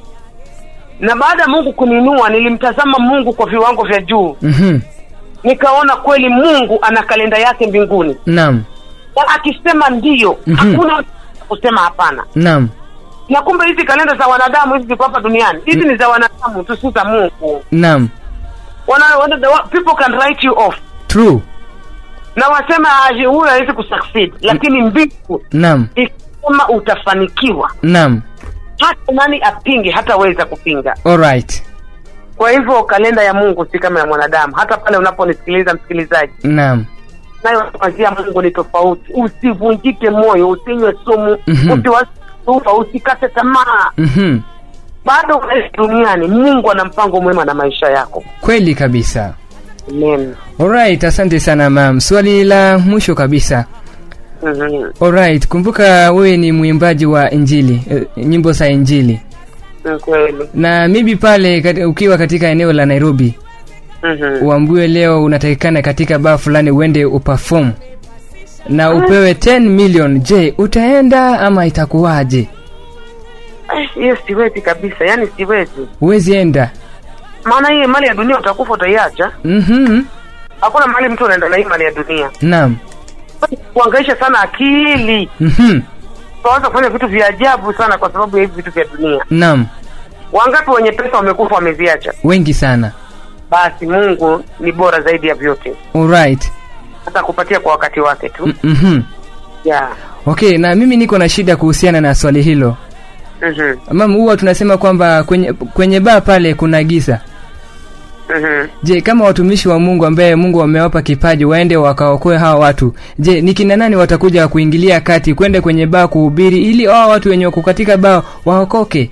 na baada ya mungu kuniinua nilimtazama mungu kwa viwango vya juu mhm nikaona kweli mungu ana kalenda yake mbinguni naam na akisema ndiyo Mhm. hakuna kusema hapana naam na kumbe hizi kalenda za wanadamu hizi ziko hapa duniani hizi ni za wanadamu tu si za mungu naam wana, wana, the, people can write you off true na wasema "Ah, huyu hawezi kusucceed lakini mbingu naam ikisema utafanikiwa naam hata nani apinge hataweza kupinga alright kwa hivyo kalenda ya mungu si kama ya mwanadamu hata pale unaponisikiliza msikilizaji naam nayo kwanzia mungu ni tofauti usivunjike moyo usinywe sumu Mhm. usiwasufa usikate tamaa mhm bado unaishi duniani mungu ana mpango mwema na maisha yako kweli kabisa amen alright asante sana mam swali la mwisho kabisa Mhm. alright kumbuka wewe ni mwimbaji wa injili eh, nyimbo za injili Ni kweli na maybe pale kati, ukiwa katika eneo la nairobi Mhm. uambiwe leo unatakikana katika baa fulani uende uperform na upewe 10 million je utaenda ama itakuwaje Eh, hiyo siwezi kabisa yani siwezi huwezi enda maana hii mali ya dunia utakufa utaiacha mhm hakuna mahali mtu anaenda na hii mali ya dunia naam kuangaisha sana akili mhm utaanza kufanya vitu vya ajabu sana kwa sababu ya hivi vitu vya dunia naam wangapi wenye pesa wamekufa wameziacha wengi sana basi mungu ni bora zaidi ya vyote alright hata kupatia kwa wakati wake tu M- mhm yeah. okay na mimi niko na shida kuhusiana na swali hilo Mhm. mam huwa tunasema kwamba kwenye kwenye baa pale kuna giza Mhm. je kama watumishi wa mungu ambaye mungu amewapa kipaji waende wakaokoe hawa watu je ni kina nani watakuja kuingilia kati kwenda kwenye baa kuhubiri ili hawa watu wenye wako katika baa waokoke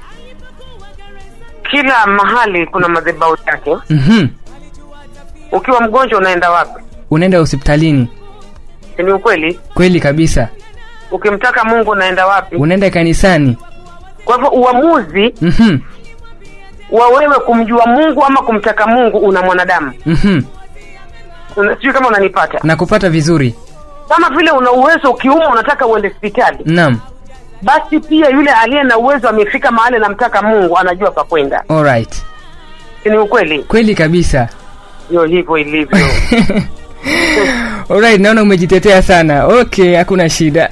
kila mahali kuna madhebau yake mhm ukiwa mgonjwa unaenda wapi unaenda hospitalini Si ni ukweli kweli kabisa ukimtaka mungu unaenda wapi unaenda kanisani kwa hivyo uamuzi mhm wa wewe kumjua mungu ama kumtaka mungu una mwanadamu Mhm. Una- sijui kama unanipata na kupata vizuri kama vile una uwezo ukiumwa unataka uende hospitali naam basi pia yule aliye na uwezo amefika mahali anamtaka mungu anajua pa kwenda alright Si ni ukweli kweli kabisa ndio hivyo ilivyo alright naona umejitetea sana okay hakuna shida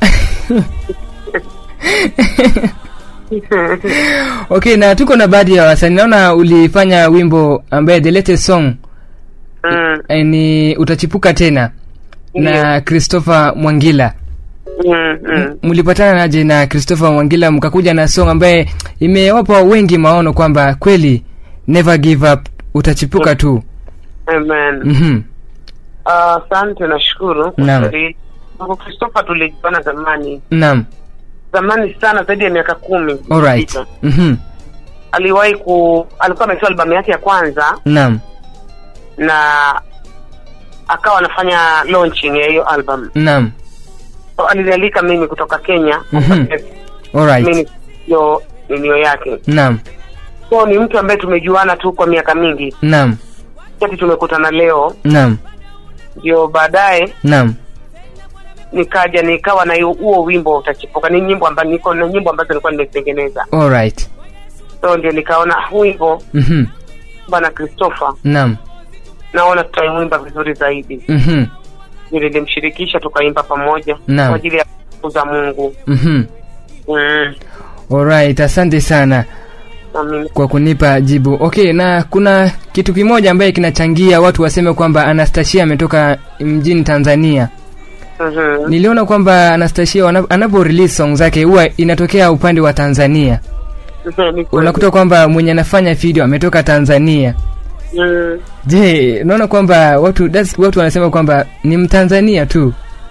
okay na tuko na baadhi ya wasanii naona ulifanya wimbo ambaye the latest song mm, eh, ni utachipuka tena na christopher mwangila mm, mm. mlipatana naje na christopher mwangila mkakuja na song ambaye imewapa wengi maono kwamba kweli never give up utachipuka tu amen mm-hmm. Ah, asante nashukuru kwa Naam. swali. Mungu Christopher tulijuana zamani naam zamani sana zaidi ya miaka kumi alright iliyopita. mm-hmm. aliwahi ku alikuwa ametoa albamu yake ya kwanza naam na akawa anafanya launching ya hiyo album naam so, alinialika mimi kutoka kenya Mhm. alright mimi ndio ninio yake naam so ni mtu ambaye tumejuana tu kwa miaka mingi naam kati tumekutana leo naam ndio baadaye naam nikaja nikawa na hiyo- huo wimbo utachipuka ni nyimbo ambazo niko na nyimbo ambazo nilikuwa nimezitengeneza alright so ndio nikaona huu wimbo mm-hmm. bwana christopher naam naona tutaiwimba vizuri zaidi mm-hmm. ndio nilimshirikisha tukaimba pamoja Naam. kwa ajili ya kuza mungu mm-hmm. mm. alright asante sana Amin. kwa kunipa jibu okay na kuna kitu kimoja ambaye kinachangia watu waseme kwamba anastasia ametoka mjini tanzania Mhm. niliona kwamba anastasia wana- anapo release song zake huwa inatokea upande wa tanzania Ni kweli. unakuta kwamba mwenye anafanya video ametoka tanzania Mm. je unaona kwamba watu that's, watu wanasema kwamba ni mtanzania tu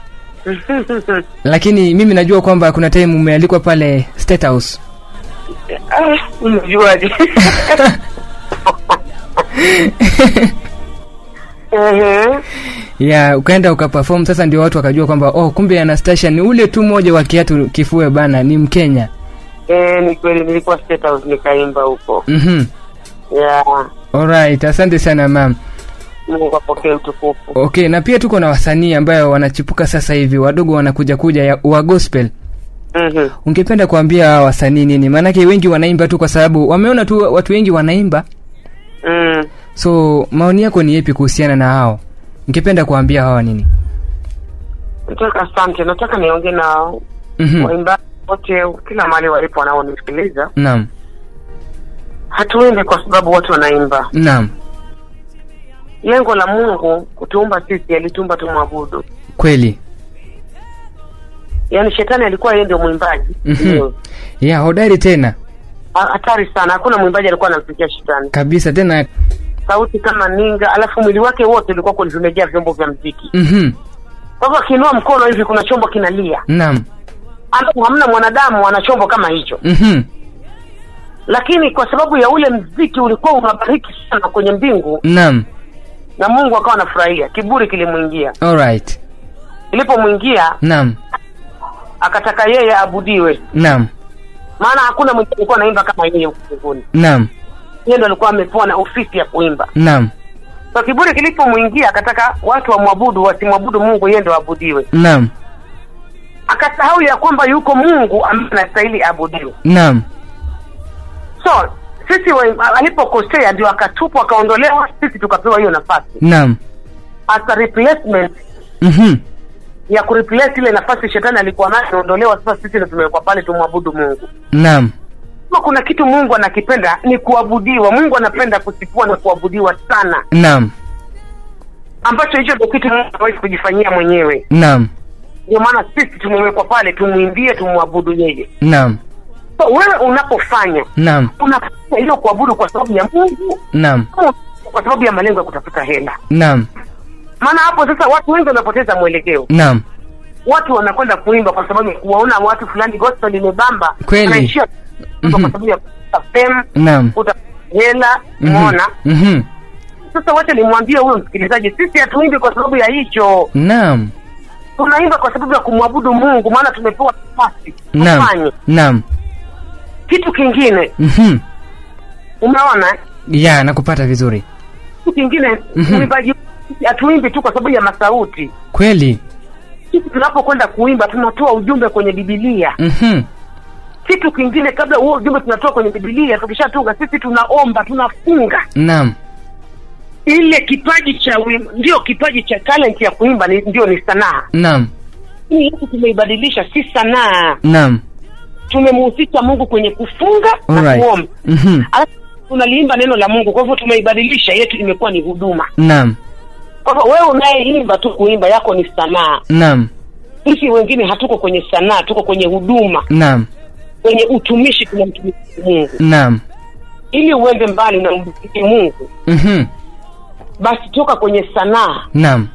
lakini mimi najua kwamba kuna time umealikwa pale state house Ah, umejuaje Ehe. ya ukaenda ukaperform sasa ndio watu wakajua kwamba oh kumbe anastasia ni ule tu mmoja wa kiatu kifue bana ni mkenya Eh, ni kweli nilikuwa State House nikaimba huko mhm yeah. alright asante sana mam mungu apokee utukufu okay na pia tuko na wasanii ambayo wanachipuka sasa hivi wadogo wanakuja kuja ya, wa gospel Mhm. ungependa kuambia hawa wasanii nini maanake wengi wanaimba tu kwa sababu wameona tu watu wengi wanaimba Mm. so maoni yako ni yepi kuhusiana na hao ungependa kuambia hawa nini nataka asante nataka niongee na Mhm. waimbaji wote kila mahali walipo wanaonisikiliza naam hatuimbi kwa sababu watu wanaimba naam lengo la mungu kutuumba sisi alituumba tumwabudu kweli yaani shetani alikuwa yeye ndio mwimbaji Mhm. Ndio. ya hodari tena Ha- hatari sana hakuna mwimbaji alikuwa anamfikia shetani kabisa tena sauti kama ninga alafu mwili wake wote ulikuwa kwenye vimejaa vyombo vya mziki mhm kwa hivyo akiinua mkono hivi kuna chombo kinalia naam ambapo hamna mwanadamu ana chombo kama hicho mhm lakini kwa sababu ya ule mziki ulikuwa unabariki sana kwenye mbingu naam na mungu akawa anafurahia kiburi kilimwingia alright ilipomwingia naam akataka yeye aabudiwe naam maana hakuna mwenye alikuwa anaimba kama yeye huku mbinguni naam yeye ndo alikuwa amepewa na ofisi ya kuimba naam so kiburi kilipomwingia akataka watu wamwabudu wasimwabudu mungu yeye ndo aabudiwe naam akasahau ya kwamba yuko mungu ambaye anastahili aabudiwe naam so sisi wa- alipokosea ndio akatupwa akaondolewa sisi tukapewa hiyo nafasi naam as a replacement mhm ya kureplace ile nafasi shetani alikuwa nayo inaondolewa sasa sisi ndo tumewekwa pale tumwabudu mungu naam kama kuna kitu mungu anakipenda ni kuabudiwa mungu anapenda kusifua na kuabudiwa sana naam ambacho hicho ndo kitu mungu hawezi kujifanyia mwenyewe naam ndio maana sisi tumewekwa pale tumwimbie tumwabudu yeye naam so wewe unapofanya naam unafanya hiyo kuabudu kwa sababu ya mungu naam au kwa sababu ya malengo ya kutafuta hela naam maana hapo sasa watu wengi wanapoteza mwelekeo naam watu wanakwenda kuimba kwa sababu ya kuwaona watu fulani gospel imebamba Kweli. anaishia kuimba Mhm. kwa sababu ya kupata fame naam kuta hela Mhm. umeona mhm sasa wacha nimwambie huyo msikilizaji sisi hatuimbi kwa sababu ya hicho naam tunaimba kwa sababu ya kumwabudu mungu maana tumepewa nafasi naam tufanye naam kitu kingine mhm umeona eh? ya nakupata vizuri kitu kingine Mhm. uimbaji hatuimbi tu kwa sababu ya masauti kweli sisi tunapokwenda kuimba tunatoa ujumbe kwenye bibilia Mhm. kitu kingine kabla huo ujumbe tunatoa kwenye bibilia tukishatunga sisi tunaomba tunafunga naam ile kipaji cha uim- ndio kipaji cha talent ya kuimba ni, ndio ni sanaa naam hii yetu tumeibadilisha si sanaa naam tumemhusisha mungu kwenye kufunga na Alright. kuomba Mhm. alafu tunaliimba neno la mungu kwa hivyo tumeibadilisha yetu imekuwa ni huduma naam kwa hivyo wewe unayeimba tu kuimba yako ni sanaa naam sisi wengine hatuko kwenye sanaa tuko kwenye huduma naam kwenye utumishi tunamtumikia mungu naam ili uende mbali na umtumikie mungu Mhm. basi toka kwenye sanaa naam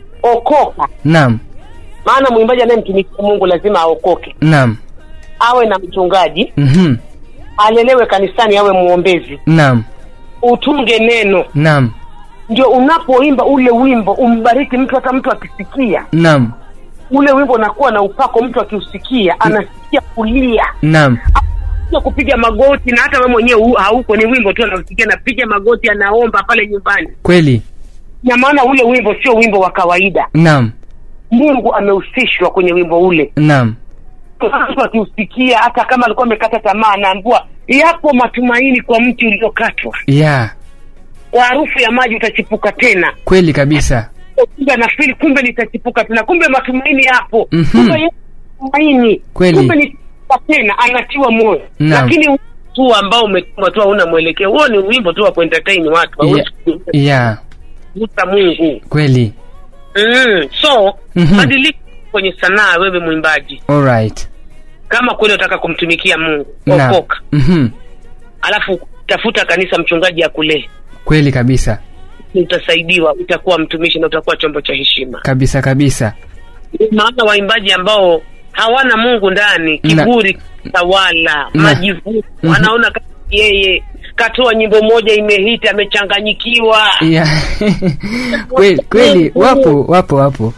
okoka naam maana mwimbaji anayemtumikia mungu lazima aokoke naam awe na mchungaji Mhm. alelewe kanisani awe mwombezi naam utunge neno naam ndio unapoimba ule wimbo umbariki mtu hata mtu akisikia naam ule wimbo unakuwa na upako mtu akiusikia anasikia kulia naam sio kupiga magoti na hata we mwenyewe hu- hauko ni wimbo tu anausikia napiga magoti anaomba pale nyumbani kweli na maana ule wimbo sio wimbo wa kawaida naam mungu amehusishwa kwenye wimbo ule naam mtu akiusikia hata kama alikuwa amekata tamaa anaambua yapo matumaini kwa mti uliokatwa ya kwa harufu ya maji utachipuka tena kweli kabisa kumbe anafili kumbe nitachipuka tena kumbe matumaini yapo Mhm. kumbe yapo matumaini Kweli. kumbe nitachipuka tena anatiwa moyo Naam. lakini tu ambao umetuma tu hauna mwelekeo huo ni wimbo tu wa kuentertain watu ya, hauwezi ya kugusa mungu kweli mm. so Mhm. badilika kwenye sanaa wewe mwimbaji alright kama kweli unataka kumtumikia mungu naam okoka Mhm. alafu tafuta kanisa mchungaji akulee kweli kabisa utasaidiwa utakuwa mtumishi na utakuwa chombo cha heshima kabisa kabisa maana waimbaji ambao hawana mungu ndani Na- kiburi tawala Na- majivuno Mhm. anaona kama yeye katoa nyimbo moja imehiti amechanganyikiwa ya kweli kweli wapo wapo wapo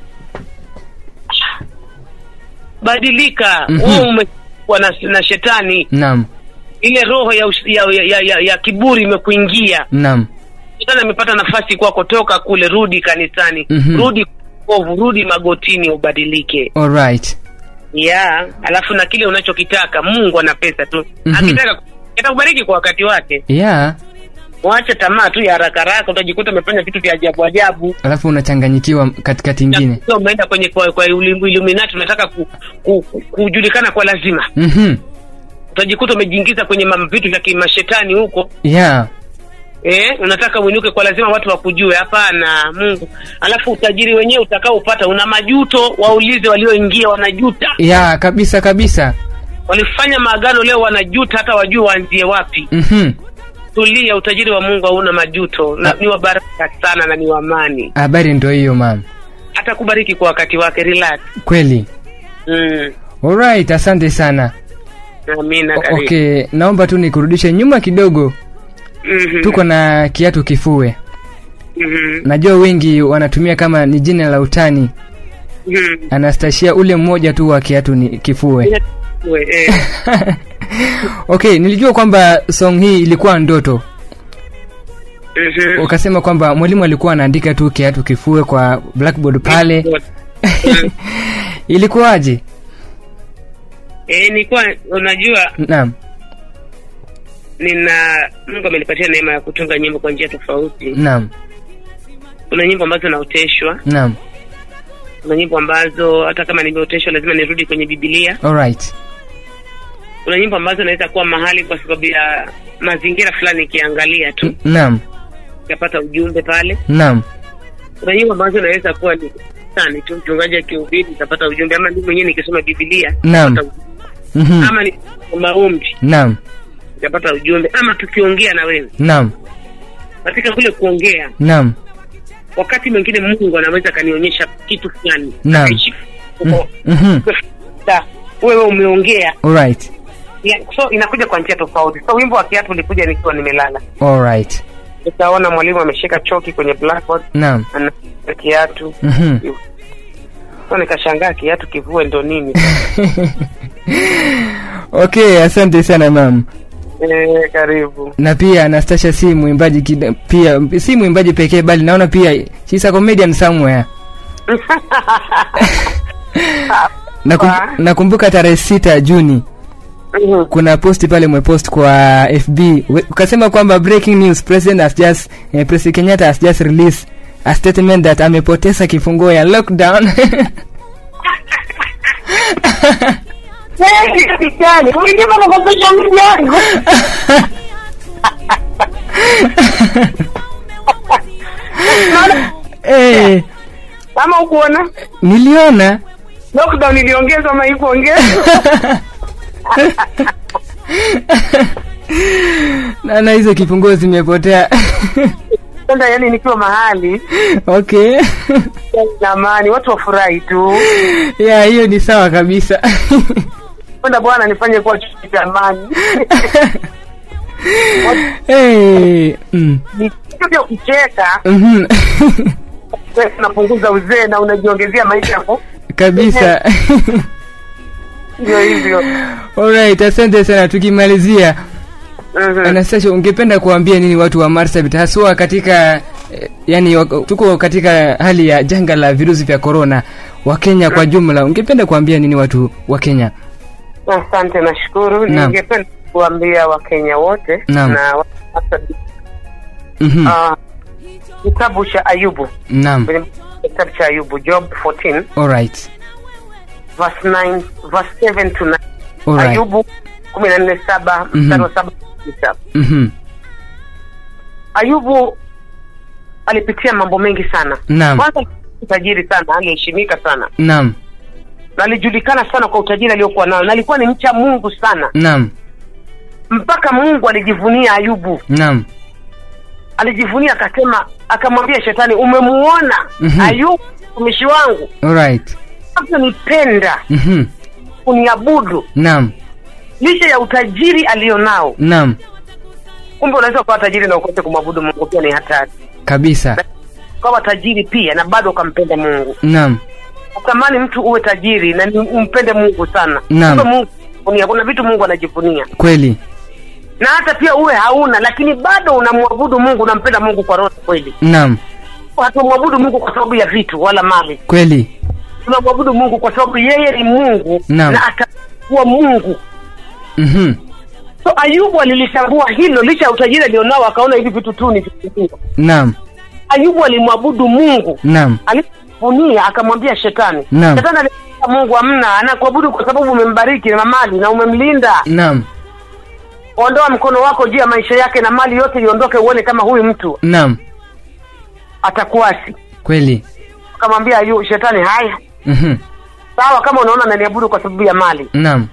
badilika Mhm. wewe umekuwa na, na shetani naam ile roho ya, ush- ya, ya, ya, ya, ya kiburi imekuingia naam shetani amepata nafasi kwako toka kule rudi kanisani Mhm. rudi kovu rudi magotini ubadilike alright ya alafu na kile unachokitaka mungu ana pesa tu Mhm. akitaka atakubariki kwa wakati wake ya wache tamaa tu ya haraka haraka utajikuta umefanya vitu vya ajabu ajabu alafu unachanganyikiwa katikati ingine Na umeenda kwenye kwa, kwa ilim- iluminati unataka ku, ku, ku, kujulikana kwa lazima Mhm. utajikuta umejiingiza kwenye mam- vitu vya kimashetani huko ya eh, unataka uinuke kwa lazima watu wakujue hapana mungu alafu utajiri wenyewe utakaopata una majuto waulize walioingia wanajuta ya kabisa kabisa walifanya maagano leo wanajuta hata wajue waanzie wapi Mhm. tulia utajiri wa mungu hauna majuto na, ni wa baraka sana na ni wa amani habari ndo hiyo mam atakubariki kwa wakati wake relax kweli mm. alright asante sana amina O- karibu okay naomba tu nikurudishe nyuma kidogo Mhm. tuko na kiatu kifue Mhm. najua wengi wanatumia kama ni jina la utani Mhm. anastashia ule mmoja tu wa kiatu ni kifue We, eh. okay nilijua kwamba song hii ilikuwa ndoto Mhm. ukasema kwamba mwalimu alikuwa anaandika tu kiatu kifue kwa blackboard pale Mhm. ilikuwaje Eh, nilikuwa unajua naam nina mungu amenipatia neema ya kutunga nyimbo kwa njia tofauti naam kuna nyimbo ambazo naoteshwa naam kuna nyimbo ambazo hata kama nimeoteshwa lazima nirudi kwenye bibilia alright kuna nyimbo ambazo naweza kuwa mahali kwa sababu ya mazingira fulani ikiangalia tu N- naam ikapata ujumbe pale naam kuna nyimbo ambazo naweza kuwa ni sani tu mchungaji akihubiri itapata ujumbe ama mimi mwenyewe nikisoma bibilia Naam. nitapata ujumbe. Mhm. ama ni maombi naam itapata ujumbe ama tukiongea na wewe naam katika kule kuongea naam wakati mwingine mungu anaweza akanionyesha kitu fulani Naam. Akaishi- Mm- mhm. Da, wewe umeongea alright Ya, so inakuja kwa njia tofauti so wimbo wa kiatu ulikuja nikiwa nimelala alright utaona mwalimu ameshika choki kwenye blackboard naam ana kiatu Mhm. so nikashangaa kiatu kivue ndo nini okay asante sana mam Eh, karibu. na pia Anastasia si mwimbaji kida- pia si mwimbaji pekee bali naona pia she's a comedian somewhere Nakum, Wa- nakumbuka tarehe sita Juni Mhm. kuna posti pale umepost kwa FB We- ukasema kwamba breaking news president has just eh, President Kenyatta has just released a statement that amepoteza kifunguo ya lockdown Eh, kijana, unajua nakopesha mtu yangu. Naona eh, kama ukuona niliona lockdown iliongezwa ama ikuongezwa? naona hizo kifunguo zimepotea Sasa yani nikiwa mahali okay na amani, watu wafurahi tu. ya hiyo ni sawa kabisa Kwenda Bwana nifanye kuwa chuo cha amani. hey, mm, Ni kitu vya kucheka, mhm. unapunguza uzee na unajiongezea maisha yako. kabisa Ndio hivyo. alright asante sana tukimalizia Mhm. Anastasia, ungependa kuambia nini watu wa Marsabit haswa katika eh, yani wako- tuko katika hali ya janga la virusi vya korona wa Kenya kwa jumla, ungependa kuambia nini watu wa Kenya? Asante, nashukuru. Naam. Ningependa kuambia Wakenya wote Naam. na wa- Mhm. ah, kitabu cha Ayubu Naam. kwenye kitabu cha Ayubu Job 14 Alright. verse 9 verse 7 to 9 Alright. Ayubu 14 7 Mhm. mstari wa 7 hadi saba. Mhm. Ayubu alipitia mambo mengi sana. Naam. Kwanza tajiri sana, aliheshimika sana Naam. na alijulikana sana kwa utajiri aliokuwa nao, na alikuwa ni mcha Mungu sana, Naam. mpaka Mungu alijivunia Ayubu. Naam. Alijivunia akasema, akamwambia Shetani, umemuona Mhm. Ayubu mtumishi wangu Alright. nipenda Mhm. kuniabudu Naam. licha ya utajiri alionao. Naam. Kumbe unaweza kuwa tajiri na ukose kumwabudu Mungu, pia ni hatari. Kabisa. Ukawa tajiri pia na bado ukampenda Mungu. Naam. Utamani mtu uwe tajiri na ni- umpende Mungu sana. Naam. Kumbe Mungu anajivunia. kuna vitu Mungu anajivunia, Kweli. na hata pia uwe hauna, lakini bado unamwabudu Mungu, unampenda Mungu kwa roho kweli. Naam. Hatumwabudu Mungu kwa sababu ya vitu wala mali, Kweli. tunamwabudu Mungu kwa sababu yeye ni Mungu Naam. na atakuwa Mungu. Mhm. So Ayubu alilitambua hilo, licha ya utajiri alionao, akaona hivi vitu tu ni vitu. Naam. Ayubu alimwabudu Mungu, Naam. alipofunia akamwambia shetani. Naam. Shetani alimwambia Mungu, amna, anakuabudu kwa sababu umembariki na mali na umemlinda. Naam. Ondoa mkono wako juu ya maisha yake na mali yote iondoke, uone kama huyu mtu Naam. atakuasi. Kweli. Akamwambia Ayu, shetani, haya Mhm. sawa, kama unaona ananiabudu kwa sababu ya mali. Naam.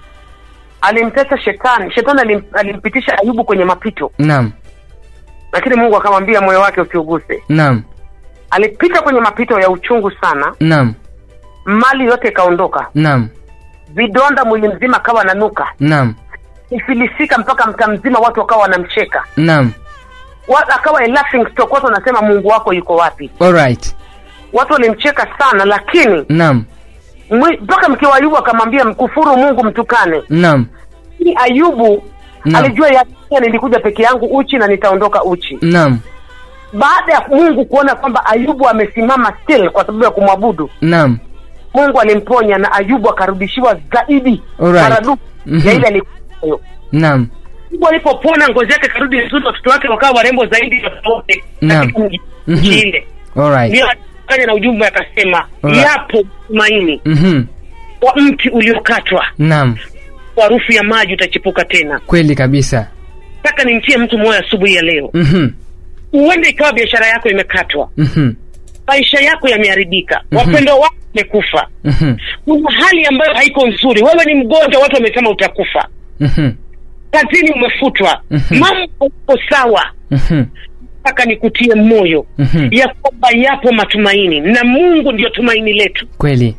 Alimtesa shetani, shetani alim, alimpitisha Ayubu kwenye mapito, Naam. lakini Mungu akamwambia moyo wake usiuguse. Naam. Alipita kwenye mapito ya uchungu sana, Naam. mali yote ikaondoka, Naam. vidonda mwili mzima akawa nanuka, Naam. ifilisika mpaka mtaa mzima, watu wakawa wanamcheka, Naam. Wa- akawa a laughing stock, watu wanasema Mungu wako yuko wapi? Alright. Watu walimcheka sana, lakini Naam. mwi- mpaka mke wa Ayubu akamwambia mkufuru Mungu, mtukane. Naam. Lakini Ayubu Naam. alijua ya nilikuja peke yangu uchi na nitaondoka uchi. Naam. Baada ya Mungu kuona kwamba Ayubu amesimama still kwa sababu ya kumwabudu, Naam. Mungu alimponya na Ayubu akarudishiwa zaidi Alright. maradufu Mhm. ya ile alikuwa nayo. Naam. Ayubu alipopona ngozi yake karudi nzuri, watoto wake wakawa warembo zaidi ya wote Naam. katika mji Mhm. nchi ile. Alright. Ndio akafanya na ujumbe akasema, Alright. yapo tumaini Mhm. kwa mti uliokatwa, Naam. kwa harufu ya maji utachipuka tena. Kweli kabisa. Nataka nimtie mtu moyo asubuhi ya leo, Mhm. huenda ikawa biashara yako imekatwa, Mhm. maisha yako yameharibika, Mhm. wapendwa wako wamekufa, Mhm. kuna hali ambayo haiko nzuri, wewe ni mgonjwa, watu wamesema utakufa, Mhm. kazini umefutwa, Mhm. mambo yako sawa. Mhm. Nataka nikutie moyo Mhm. ya kwamba yapo matumaini na Mungu ndio tumaini letu. Kweli.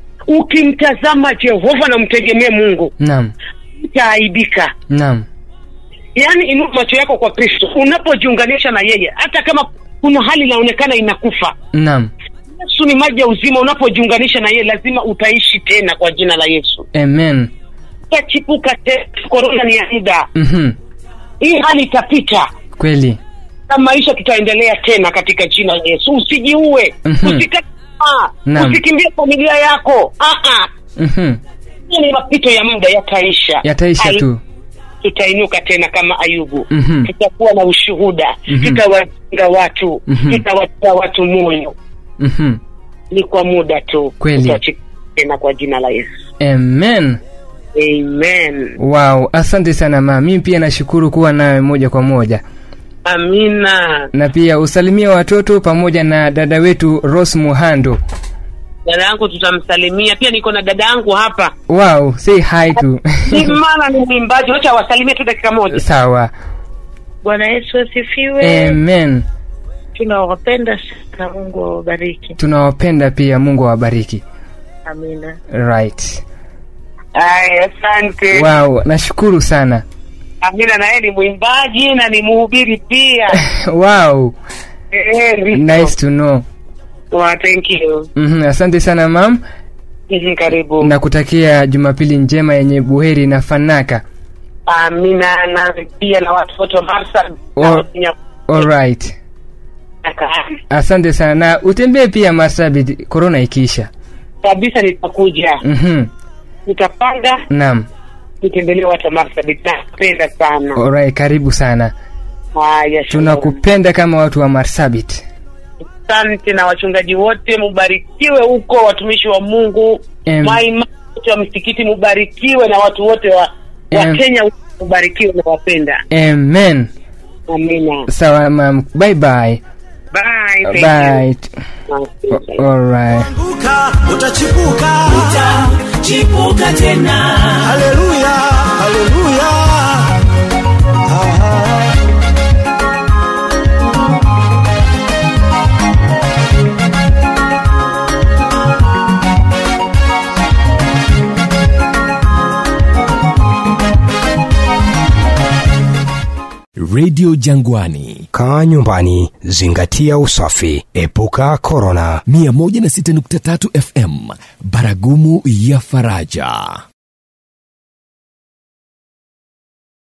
Ukimtazama Jehova na mtegemee Mungu, Naam. utaaibika. Naam. Yaani, inua macho yako kwa Kristo unapojiunganisha na yeye, hata kama kuna hali inaonekana inakufa. Naam. Yesu ni maji ya uzima. Unapojiunganisha na yeye, lazima utaishi tena kwa jina la Yesu. Amen. itachipuka tena korona ni ya muda Mhm. hii hali itapita kweli na maisha tutaendelea tena katika jina la yesu usijiue Mhm. usikate tamaa Naam. usikimbie familia yako Ah, ah. Mhm. Hii ni mapito ya muda yataisha yataisha Ai- tu tutainuka tena kama ayubu Mhm. tutakuwa na ushuhuda Mhm. tutawajenga watu Mhm. tutawatia watu moyo Mhm. ni kwa muda tu Kweli. Tutachipuka tena kwa jina la yesu amen amen wow asante sana ma mimi pia nashukuru kuwa nawe moja kwa moja amina na pia usalimia watoto pamoja na dada wetu ros muhando dada yangu tutamsalimia pia niko na dada yangu hapa wow say hi to ni maana ni mwimbaji wacha wasalimie tu dakika moja sawa Bwana Yesu asifiwe. amen Tunawapenda sana, Mungu awabariki. tunawapenda pia mungu awabariki Amina. right aya asante wow nashukuru sana amina na yeye ni mwimbaji na ni mhubiri pia wow Eh, ndivyo. nice to know Wa, thank you mm asante sana mam Mhm, karibu na kutakia jumapili njema yenye buheri na fanaka amina na pia na watu wote wa Marsabit na Or- Wakenya alright asante sana na utembee pia marsabit korona ikiisha kabisa nitakuja mhm nitapanga naam nitembelee watu wa Marsabit napenda sana alright karibu sana haya shalom. tunakupenda kama watu wa marsabit asante na wachungaji wote mubarikiwe huko watumishi wa mungu Em. maima wote wa msikiti mubarikiwe na watu wote wa, wa Em. kenya wote mubarikiwe na wapenda amen amina sawa mam bye bye bye thank bye you. alright Anguka, utachipuka Chipuka tena. haleluya haleluya Aha. redio jangwani kaa nyumbani zingatia usafi epuka korona 106.3 fm baragumu ya faraja